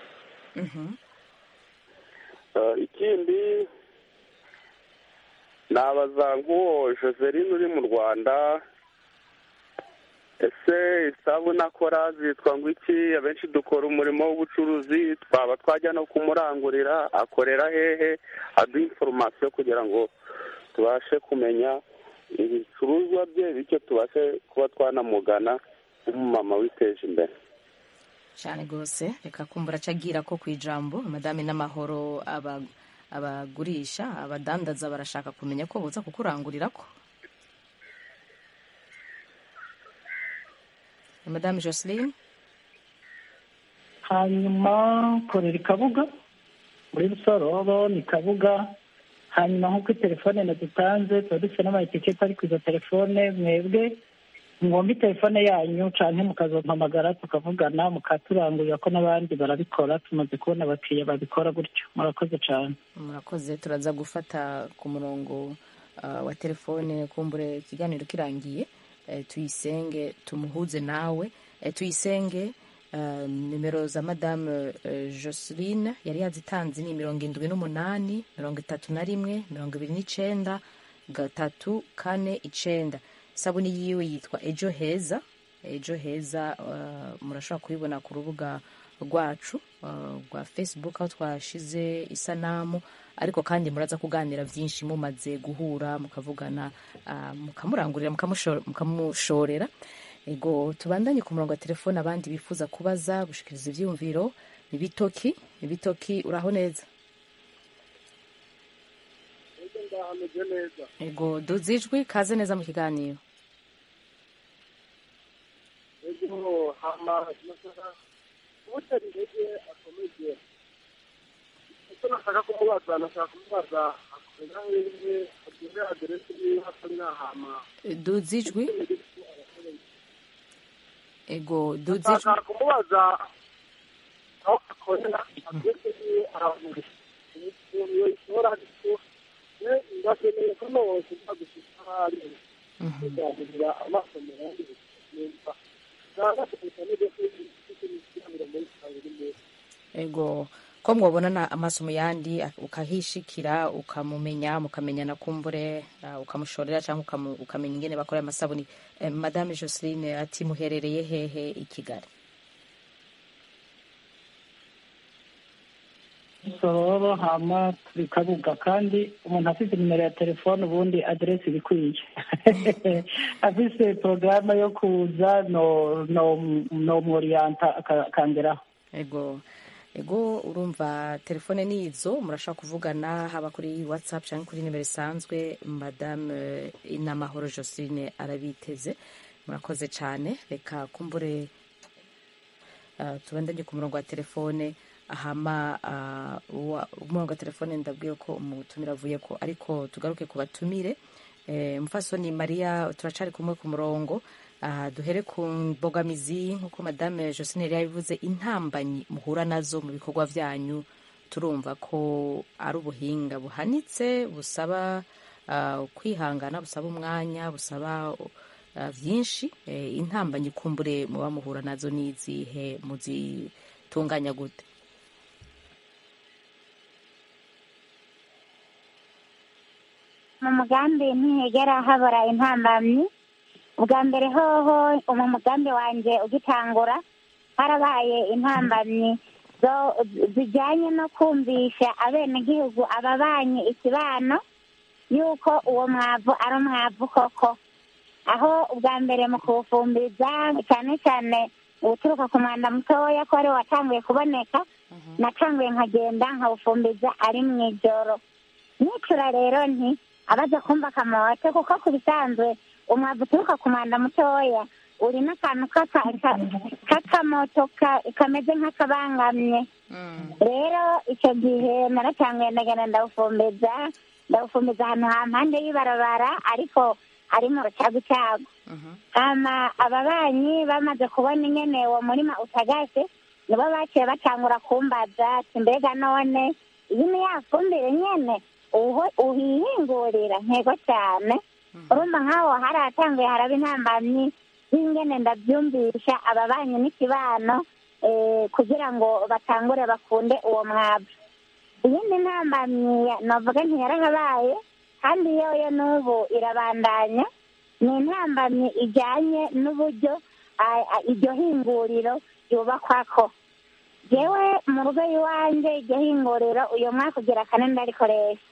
ikindi nabaza nk'uwo joseline uri mu rwanda ese isabune akora zitwa ngo iki abenshi dukora umurimo w'ubucuruzi twaba twajya no kumurangurira akorera hehe aduha inforomasiyo kugira ngo tubashe kumenya ibicuruzwa bye bityo tubashe kuba twanamugana nk'umumama witeje imbere cyane rwose reka kumbura acagira ko ku ijambo madame n'amahoro abagurisha abadandaza barashaka kumenya ko buza kukurangurira ko madame joseline hanyuma korera ikabuga muri rusororo ni kabuga hanyuma nk'uko telefone nadutanze tuba dufite n'amaetiketi ari ku izo telefone mwebwe mwombi telefone yanyu cyane mukazompamagara tukavugana mukaturangurira ko n'abandi barabikora tumaze kubona abakiriya babikora gutyo murakoze cyane murakoze turaza gufata ku murongo wa telefone kumbure ikiganiro kirangiye tuyisenge tumuhuze nawe tuyisenge nimero za madame joseline yari yazitanze ni mirongo irindwi n'umunani mirongo itatu na rimwe mirongo ibiri n'icyenda gatatu kane icyenda isabune yiwe yitwa ejo heza ejo heza murashobora kuyibona ku rubuga rwacu rwa facebook aho twashize isanamu ariko kandi muraza kuganira byinshi mumaze guhura mukavugana mukamurangurira mukamushorera ego tubandanye ku murongo wa telefone abandi bifuza kubaza gushikiriza ibyiyumviro ibitoki ibitoki uraho neza ego duze ijwi kaze neza mu kiganiro ubutari intege akomeje icyo nashaka kumubaza nashaka kumubaza akorera hehe agire aderesi niba atari nahama duze ijwi ego duze ijwi nashaka kumubaza aho akorera aderesi niba ahantu iyo ishobora ariko ndakeneye ko nose nzagushika ahari kuzahurira amaso mu yandi nimba ego ko mwabonana amaso mu yandi ukahishikira ukamumenya mukamenyana kumbure ukamushorera cyangwa ukamenya ingene bakora amasabuni madame joseline ati muherereye hehe i kigali sororo hama turi kabuga kandi umuntu afite nimero ya telefone ubundi aderesi ibikwiye afise porogaramu yo kuza no no no mworiyanta akangeraho ego ego urumva telefone ni izo murashaka kuvugana haba kuri whatsapp cyangwa kuri nimero isanzwe madame inamahoro josine arabiteze murakoze cyane reka kumbure uh, tubandanye ku murongo wa telefone ahama umurongo wa telefone ndabwiye ko umutumire avuye ko ariko tugaruke ku batumire mufasoni mariya turacari kumwe ku murongo duhere ku mbogamizi nk'uko madame josine yari yabivuze intambanyi muhura nazo mu bikorwa byanyu turumva ko ari ubuhinga buhanitse busaba kwihangana busaba umwanya busaba byinshi intambanyi kumbure muba muhura nazo n'izihe muzitunganya gute mu mugambi ntihegera habura intambamyi ubwa mbere hoho mu mugambi wanjye ugitangura harabaye intambamyi zo- zijyanye no kumvisha abenegihugu ababanye ikibano yuko uwo mwavu ari umwavu koko aho ubwa mbere mu kuwufumbiza cyane cyane uturuka ku mwanda mutoya ko ariwo watanguye kuboneka natanguye nkagenda nkawufumbiza ari mu ijoro nicura rero nti abaza kumva akamote kuko ku bisanzwe umwavu uturuka ku mwanda mutoya uri n'akantu k'aka- ka- k'akamoto ka- kameze nk'akabangamye rero icyo gihe naratanguye ndagenda ndawufumbiza ndawufumbiza ahantu ha mpande y'ibarabara ariko ari mu rucagucagu hama ababanyi bamaze kubona ingene uwo murima utagase nibo baciye batangura kumbaza ati mbega none iyi ni ya fumbire nyene uho- uhihingurira ntego cyane urumva nk'aho haratanguye haraba intambamyi y'ingene ndabyumvisha ababanyi n'ikibano eh, kugira ngo batangure bakunde uwo mwavu iyindi ntambamyi ya- navuga ntiyarahabaye kandi yoyo n'ubu irabandanya ni intambamyi ijyanye n'uburyo ah, ah, iryo hinguriro ryubakwako jewe mu rugo iwanjye iryo hinguriro uyu mwaka ugira kane ndarikoresha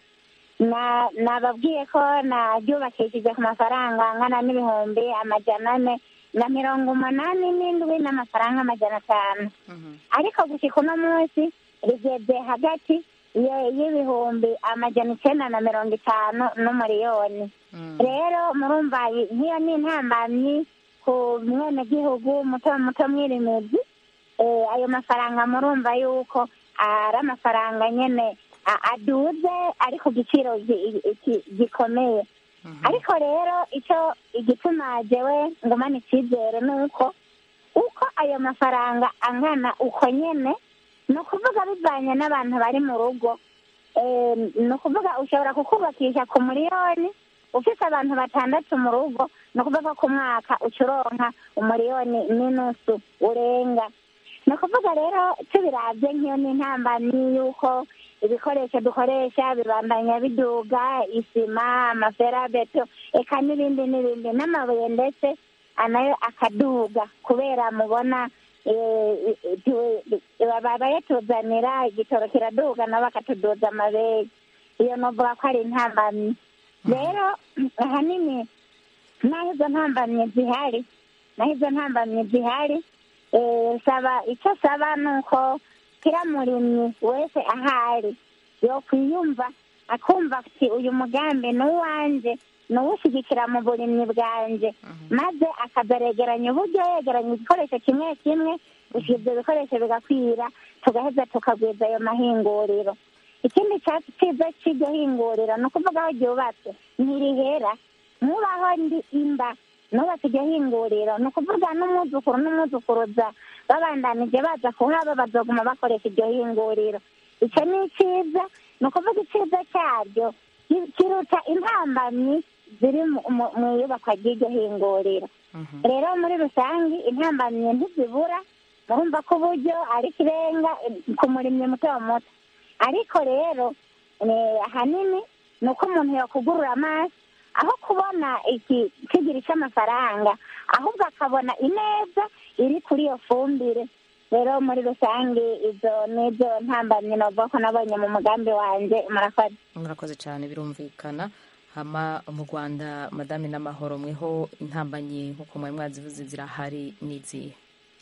na nababwiye ko naryubakishije ku mafaranga angana n'ibihumbi amajana ane na mirongo umunani n'indwi n'amafaranga amajana atanu ariko gushyika uno munsi rigeze hagati ye- y'ibihumbi amajana icyenda na mirongo itanu n'umuriyoni rero murumva iyi- nk'iyo ni intambamyi ku mwenegihugu muto muto mwirimizi eh, ayo mafaranga murumva yuko ari amafaranga nyene a- aduze ari ku giciro gi- gi- gikomeye ariko rero icyo igituma jewe ngumana icyizere ni uko uko ayo mafaranga angana uko nyene ni ukuvuga bivanye n'abantu bari mu rugo Eh, ni ukuvuga ushobora kukubakisha ku miliyoni ufite abantu batandatu mu rugo ni ukuvuga ku mwaka uca uronka umuriyoni n'inusu urenga ni ukuvuga rero tubirabye nk'iyo ni intambamyi y'uko ibikoresho dukoresha bibandanya biduga isima amaferabeto eka n'ibindi n'ibindi n'amabuye ndetse nayo akaduga kubera mubona eh, tu- baba bayatuzanira igitoro kiraduga nabo bakatuduza amabere iyo novuga ko ari intambamyi rero ahanini naho izo ntambamyi zihari naho izo ntambamyi zihari eh, saba icyo saba ni uko kira murimyi wese ahari yokwiyumva akumva ati uyu mugambi ni uwanjye ni uwushyigikira mu burimyi bwanjye maze akazaregeranya uburyo yegeranya igikoresho kimwe kimwe gusa ibyo bikoresho bigakwira tugaheza tukagwiza ayo mahinguriro ikindi cyatsi cyiza cy'iryo hinguriro ni ukuvuga aho ryubatse ntirihera nkubaho ndi imba nubatse iryo hinguriro ni ukuvuga n'umwuzukuru n'umwuzukuruza babandanije baza kuhaba bazoguma bakoresha iryo hinguriro icyo ni icyiza ni ukuvuga icyiza cyaryo ki- kiruta intambamyi ziri mu- mu- mu iyubakwa ry'iryo hinguriro rero muri rusange intambamyi ntizibura murumva ko uburyo ari ikirenga eh, ku murimyi muto muto ariko rero eh, ahanini ni uko umuntu yakugurura amaso aho kubona iki kigira cy'amafaranga ahubwo akabona ineza iri kuri iyo fumbire rero muri rusange izo nizo ntambamyi navuga ko nabonye mu mugambi wanjye murakoze murakoze cyane birumvikana hama mu rwanda madame n'amahoro mweho intambanyi nk'uko mwari mwazivuze zirahari n'izihe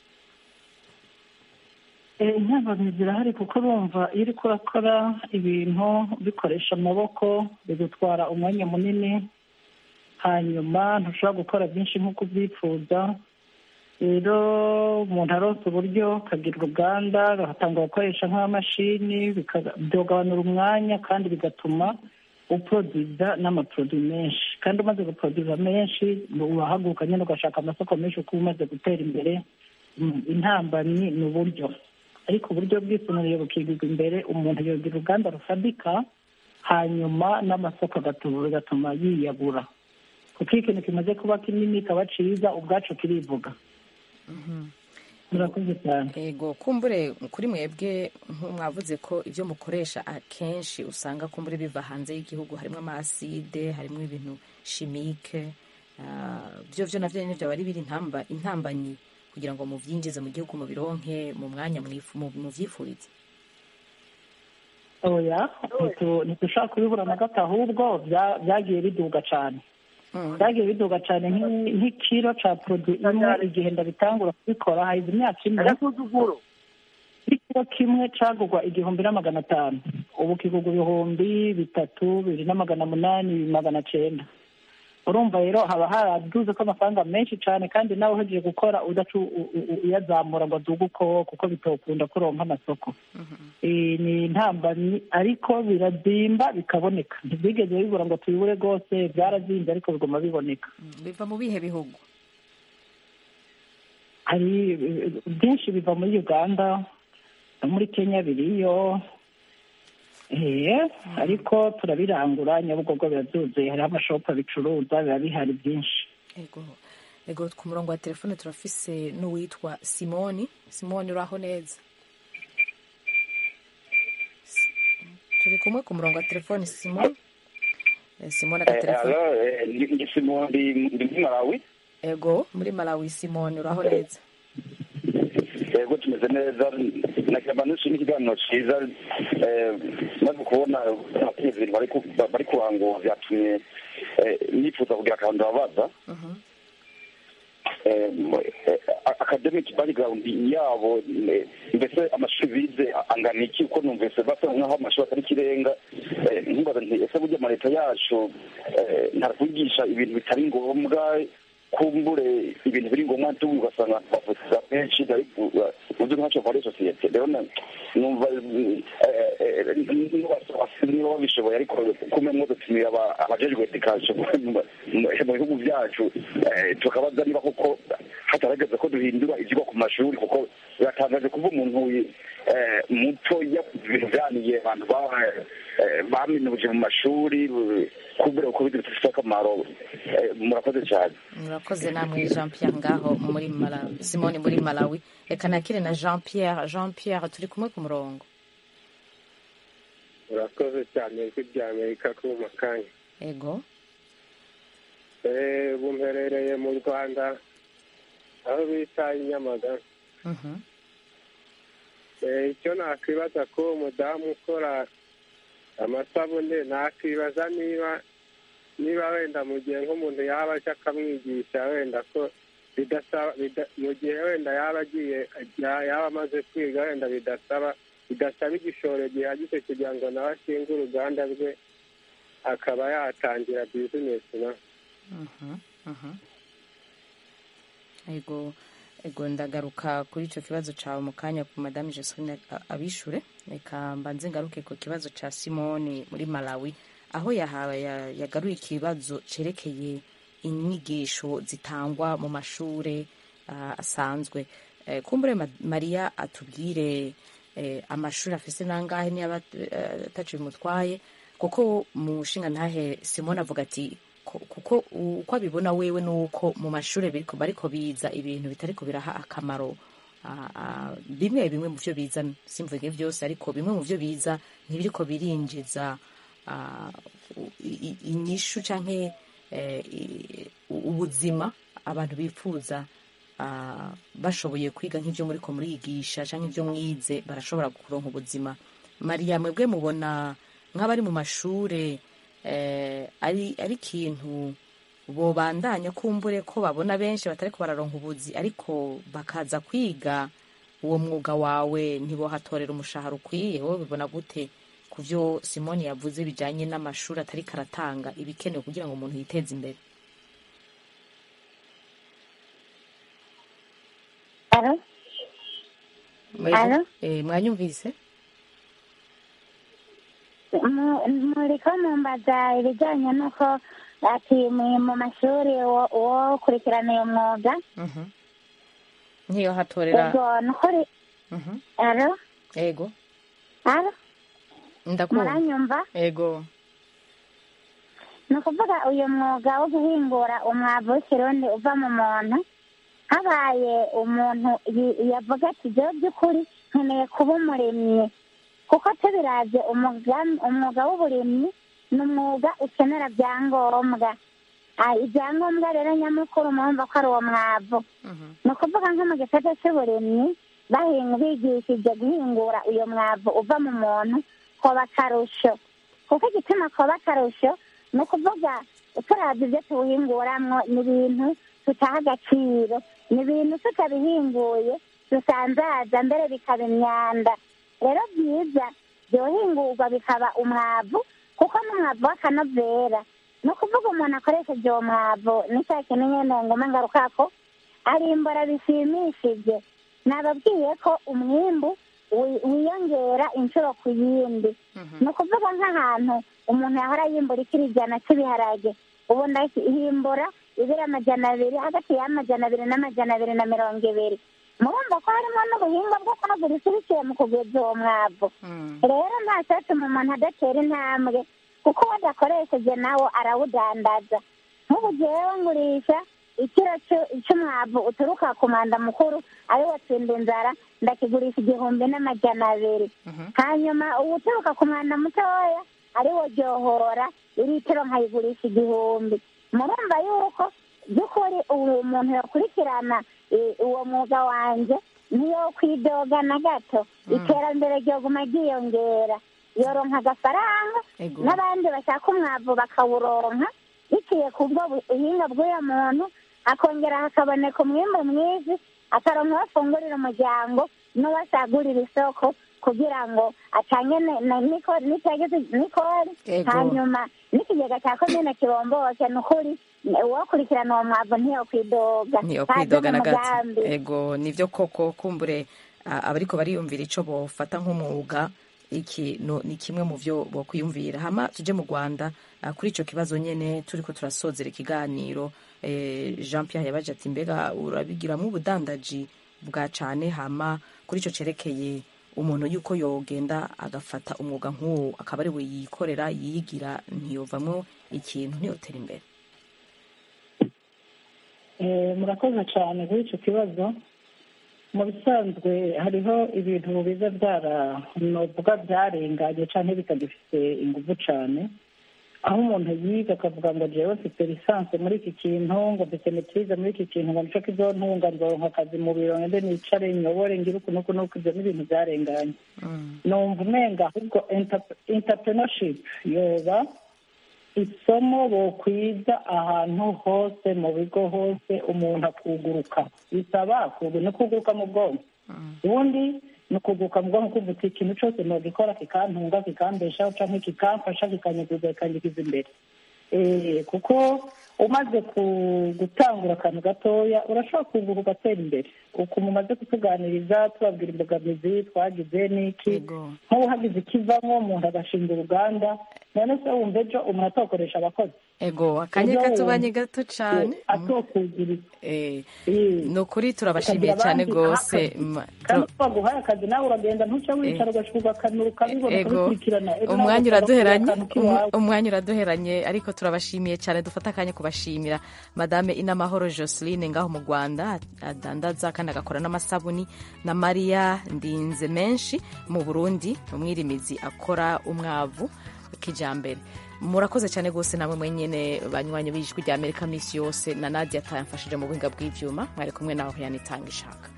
intambamyi zirahari kuko urumva iyo uriko urakora ibintu bikoresha amaboko bigutwara umwanya munini hanyuma ntushobora gukora byinshi nk'uko ubyifuza rero umuntu aronse uburyo akagira uruganda agatanga gukoresha nk'amamashini bika- byogabanura umwanya kandi bigatuma uporoduza n'amaporoduwi menshi kandi umaze guporoduza menshi urahaguruka nyine ugashaka amasoko menshi kuko uba umaze gutera imbere Mm, intambamyi ni uburyo ariko uburyo bwisumbuye bukigirwa imbere umuntu yogira uruganda rufadika hanyuma n'amasoko agatuma bigatuma yiyagura kuko iyo ikintu kimaze kuba kinini kaba cyiza ubwacu kirivuga murakoze cyane ego kumbure kuri mwebwe mwavuze ko ibyo mukoresha akenshi usanga kumbure biva hanze y'igihugu harimo amaside harimo ibintu shimike ah, byo byo navyo nyine byaba ari biri intamba intambanyi kugira ngo muvyinjize mu gihugu mubironke mu mwanya mwifu- mu- muvyifurize oya ntitu- ntitushaka kubibura na gato ahubwo bya- byagiye biduga cyane byagiye biduga cyane nk'i- nk'ikiro cya produit imwe igihe ndabitangura kubikora hahize imyaka ine ikiro kimwe cagurwa igihumbi na magana atanu ubu kigurwa ibihumbi bitatu bibiri na magana munani magana cenda urumva rero haba haraduze ko amafaranga menshi cyane kandi nawe uhejeje gukora udaca u- u- u- uyazamura ngo aduge uko kuko bitokunda kuronka amasoko Eh, ni intambamyi ariko birazimba bikaboneka ntibyigeze bibura ngo tubibure rwose byarazimbye ariko biguma biboneka biva mu bihe bihugu hari eh, byinshi biva muri uganda no muri kenya biriyo eh ariko turabirangura nyabugogo birabyuzuye hariho amashopu abicuruza biba bihari byinshi ego ego ku murongo wa telefone turafise n'uwitwa simoni simoni uraho neza S- turi kumwe ku murongo wa telefone simoni Eh, simoni agatelefone ndi simondi ndi muri malawi ego muri malawi simoni uraho neza yego tumeze neza nakiramba nishimye ikiganiro cyiza eh, maze kubona abakenyezi bari ku- bari kuhango byatumye eh, nifuza kugira akantu ndababaza Eh, mo- eh, academic background yabo eh, mbese amashuri bize angana iki uko numvise basa nkaho amashuri atari ikirenga Eh, nkibaza nti ese burya amaleta yacu eh, ntarakwigisha ibintu bitari ngombwa kumbure ibintu biri ngombwa ntubu ugasanga bavuza benshi uzi ntacyo muri sosiyete rero na- numva eh, eh, niba niba babishoboye ariko kumwe mwo dutumira aba- abajejwe edikasiyo mu mu bihugu byacu eh, tukabaza niba koko hatarageze ko duhindura ibyigwa ku mashuri kuko biratangaje kuba umuntu eh, muto yakoze ibintu byaniye abantu ba- eh, baminuje mu mashuri kubera uko bigira bifite akamaro Eh, murakoze cyane murakoze namwe jean pierre ngaho muri malawi simoni muri malawi reka nakire na jean pierre jean pierre turi kumwe ku murongo urakoze cyane ijwi rya amerika ku makanya ego Eh, ubu mperereye mu rwanda aho bita i nyamagabe Mhm. Eh, icyo nakwibaza ko uwo mudamu ukora amasabune nakwibaza niba niba wenda mu gihe nk'umuntu yaba aje akamwigisha wenda ko bidasaba bida- mu gihe wenda yaba agiye ya- yaba amaze kwiga wenda bidasaba bidasaba igishoro gihagije kugira ngo nawe ashinge uruganda rwe akaba yatangira bizinesi nawe Mhm, mhm. ego ego ndagaruka kuri icyo kibazo cyawe mu kanya ku madamu Josephine a- abishure reka mbanze ngaruke ku kibazo cya simoni muri malawi aho yahawe ya- yagaruye ikibazo cyerekeye inyigisho zitangwa mu mashuri ah, asanzwe Eh, kumbure Ma- mariya atubwire eh, amashuri afise nangahe niba eh, ataco bimutwaye kuko mu nshinga ntahe simoni avuga ati ko- kuko uko abibona wewe nuko mu mashuri biriko bariko biza ibintu bitariko biraha akamaro ah, ah, bimwe bimwe mu vyo biza simvuge byose ariko bimwe mu vyo biza ntibiriko birinjiza ah, u- i- i- inyishu canke eh, i- ubuzima abantu bifuza ah, bashoboye kwiga nk'ibyo muriko murigisha canke ibyo mwize barashobora kuronka ubuzima mariya mwebwe mubona nk'abari mu mashure eh, ari ari ikintu bobandanya kumbure ko babona benshi batariko bararonka ubuzi ariko bakaza kwiga uwo mwuga wawe ntibohatorera umushahara ukwiye wowe bibona gute ku byo simoni yavuze bijanye n'amashuri atari karatanga ibikenewe kugira ngo umuntu yiteze imbere Alo? Alo? Eh, mwanyumvise Mu- muriko mumbaza ibijyanye n'uko ati mu mu mashuri wo- wo kurikirana uyu mwuga Mhm. nkiyo hatorera ubwo nukuri Mhm. alo ego alo ndakumva muranyumva ego ni ukuvuga uyu mwuga wo guhingura umwavu w'ikirundi uva mu muntu habaye umuntu yi- yavuga ati jewe by'ukuri nkeneye kuba umurimyi kuko tubiravye umwuga umwuga w'uburimyi ni umwuga ukenera byangombwa Ah, ibyangombwa rero nyamukuru murumva ko ari uwo mwavu ni ukuvuga nko mu gisate cy'uburimyi bahinga bigishije guhingura uyo mwavu uva mu muntu koba akarusho kuko igituma koba akarusho ni ukuvuga turabye ibyo tuwuhinguramwo ni ibintu tutaha agaciro ni ibintu tutabihinguye dusanzaza mbere bikaba imyanda rero byiza byohingurwa bikaba umwavu kuko n'umwavu w'akanovera ni ukuvuga umuntu akoresheje uwo mwavu ni cya kintu nyine ngoma ngarukako arimbura bishimishije nababwiye ko umwimbu wi- wiyongera inshuro ku yindi ni ukuvuga nk'ahantu umuntu yahora yimbura ikiri ijana cy'ibiharage ubu ndahimbura ibiri amajana abiri hagati y'amajana abiri n'amajana abiri na mirongo ibiri murumva ko harimo n'ubuhinga bwo kwagura isi biciye mu kugwiza uwo mwavu rero nta cyatuma umuntu adatera intambwe kuko uwo adakoresheje nawo arawudandaza nk'ubu jewe ngurisha ikiro c'u- c'umwavu uturuka ku mwanda mukuru ari wo tsinda inzara ndakigurisha igihumbi n'amajana abiri hanyuma uwuturuka ku mwanda mutoya ari wo ryohora iritiro nkayigurisha igihumbi murumva yuko by'ukuri ubu umuntu yakurikirana eh, uwo mwuga wanjye niyo kwidoga na gato iterambere ryoguma ryiyongera yoronka agafaranga Ego. n'abandi bashaka umwavu bakawuronka biciye ku bwo buhinga bw'uyo muntu akongera hakaboneka umwimbu mwiza akaronka bafungurira umuryango n'uwasagurira isoko kugira ngo atange ne- ne- niko- nitageze nikori Ego. hanyuma n'ikigega cya komine kibomboke ni ukuri uwakurikirana uwo mwavu ntiyokwidoga niyo Haze kwidoga na gato n'umugambi. ego nivyo koko kumbure a- abariko bariyumvira ico bofata nk'umwuga iki no, ni kimwe mu vyo bokwiyumvira hama tuje mu rwanda ah, kuri ico kibazo nyene turiko turasozera ikiganiro eh, jean pierre yabaje ati mbega urabigiramwo ubudandaji bwa cane hama kuri ico cerekeye umuntu yuko yogenda agafata umwuga nk'uwo akaba ari we yikorera yigira ntiyovamwo ikintu ntiyotera imbere Eh, murakoze cyane kuri icyo kibazo mu bisanzwe hariho ibintu biza byara novuga byarenganye cyangwa bitagifite ingufu cyane aho umuntu yiga akavuga ngo jewe mfite lisansi muri iki kintu ngo mfite metirize muri iki kintu ngo nico kizontunga nzoronka akazi mu biro ngende nicare nyobore ngire uku nuku nuku ibyo ni ibintu byarenganye numva umenga ahubwo entrepreneurship yoba isomo bokwiza ahantu hose mu bigo hose umuntu akuguruka bisaba kugu- ni kuguruka mu bwonko ubundi ni ukuguruka mu bwonko kumva uti ikintu cyose nogikora kikantunga kikambeshaho cyangwa kikamfasha kikanyuguza kikanyigiza imbere Eh, kuko umaze ku- gutangura akantu gatoya urashobora kuguruka ugatera imbere uku mumaze kutuganiriza tubabwira imbogamizi twagize n'iki nk'ubu hagize ikivamo umuntu agashinga uruganda none se wumva ejo umuntu atokoresha abakozi ego akanya Ejo katubanye wumva gato cane atokugiriza Eh, ni ukuri turabashimiye cyane rwose Ma- kandi twaguhaye akazi nawe uragenda ntuce wicara ugashuka ugakanura ukabibona ego ukabikurikirana Ejo nawe umwanya ugasanga uraduheranye akantu k'iwawe. um- umwanya uraduheranye ariko turabashimiye cyane dufata akanya kubashimira madame inamahoro joseline ngaho mu rwanda adandaza kandi agakora n'amasabuni na mariya ndinze menshi mu burundi umwirimizi akora umwavu kijambere murakoze cyane rwose namwe mwenyene banywanyi b'ijwi rya amerika minsi yose na nadia atayamfashije mu buhinga bw'ivyuma mwari kumwe naho yanitanga ishaka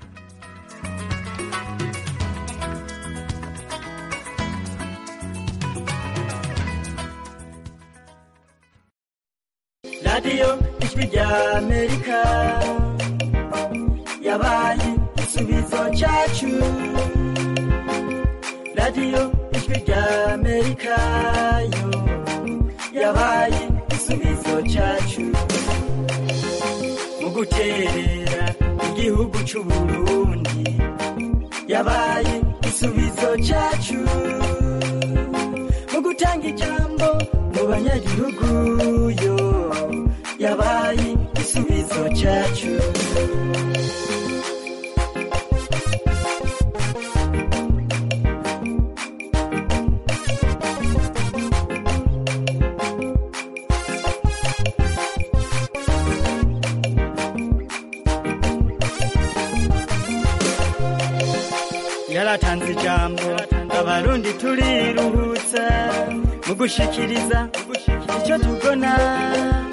radiyo ijwi rya amerika yabaye igisubizo cyacu radiyo ijwi rya amerika yo yabaye igisubizo cyacu mu guterera igihugu cy'u burundi yabaye igisubizo cyacu mu gutanga ijambo mu banyagihugu yo yabaye igisubizo cyacu yaratanze ijambo abarundi turiruhutsa mu gushikiriza icyo tubona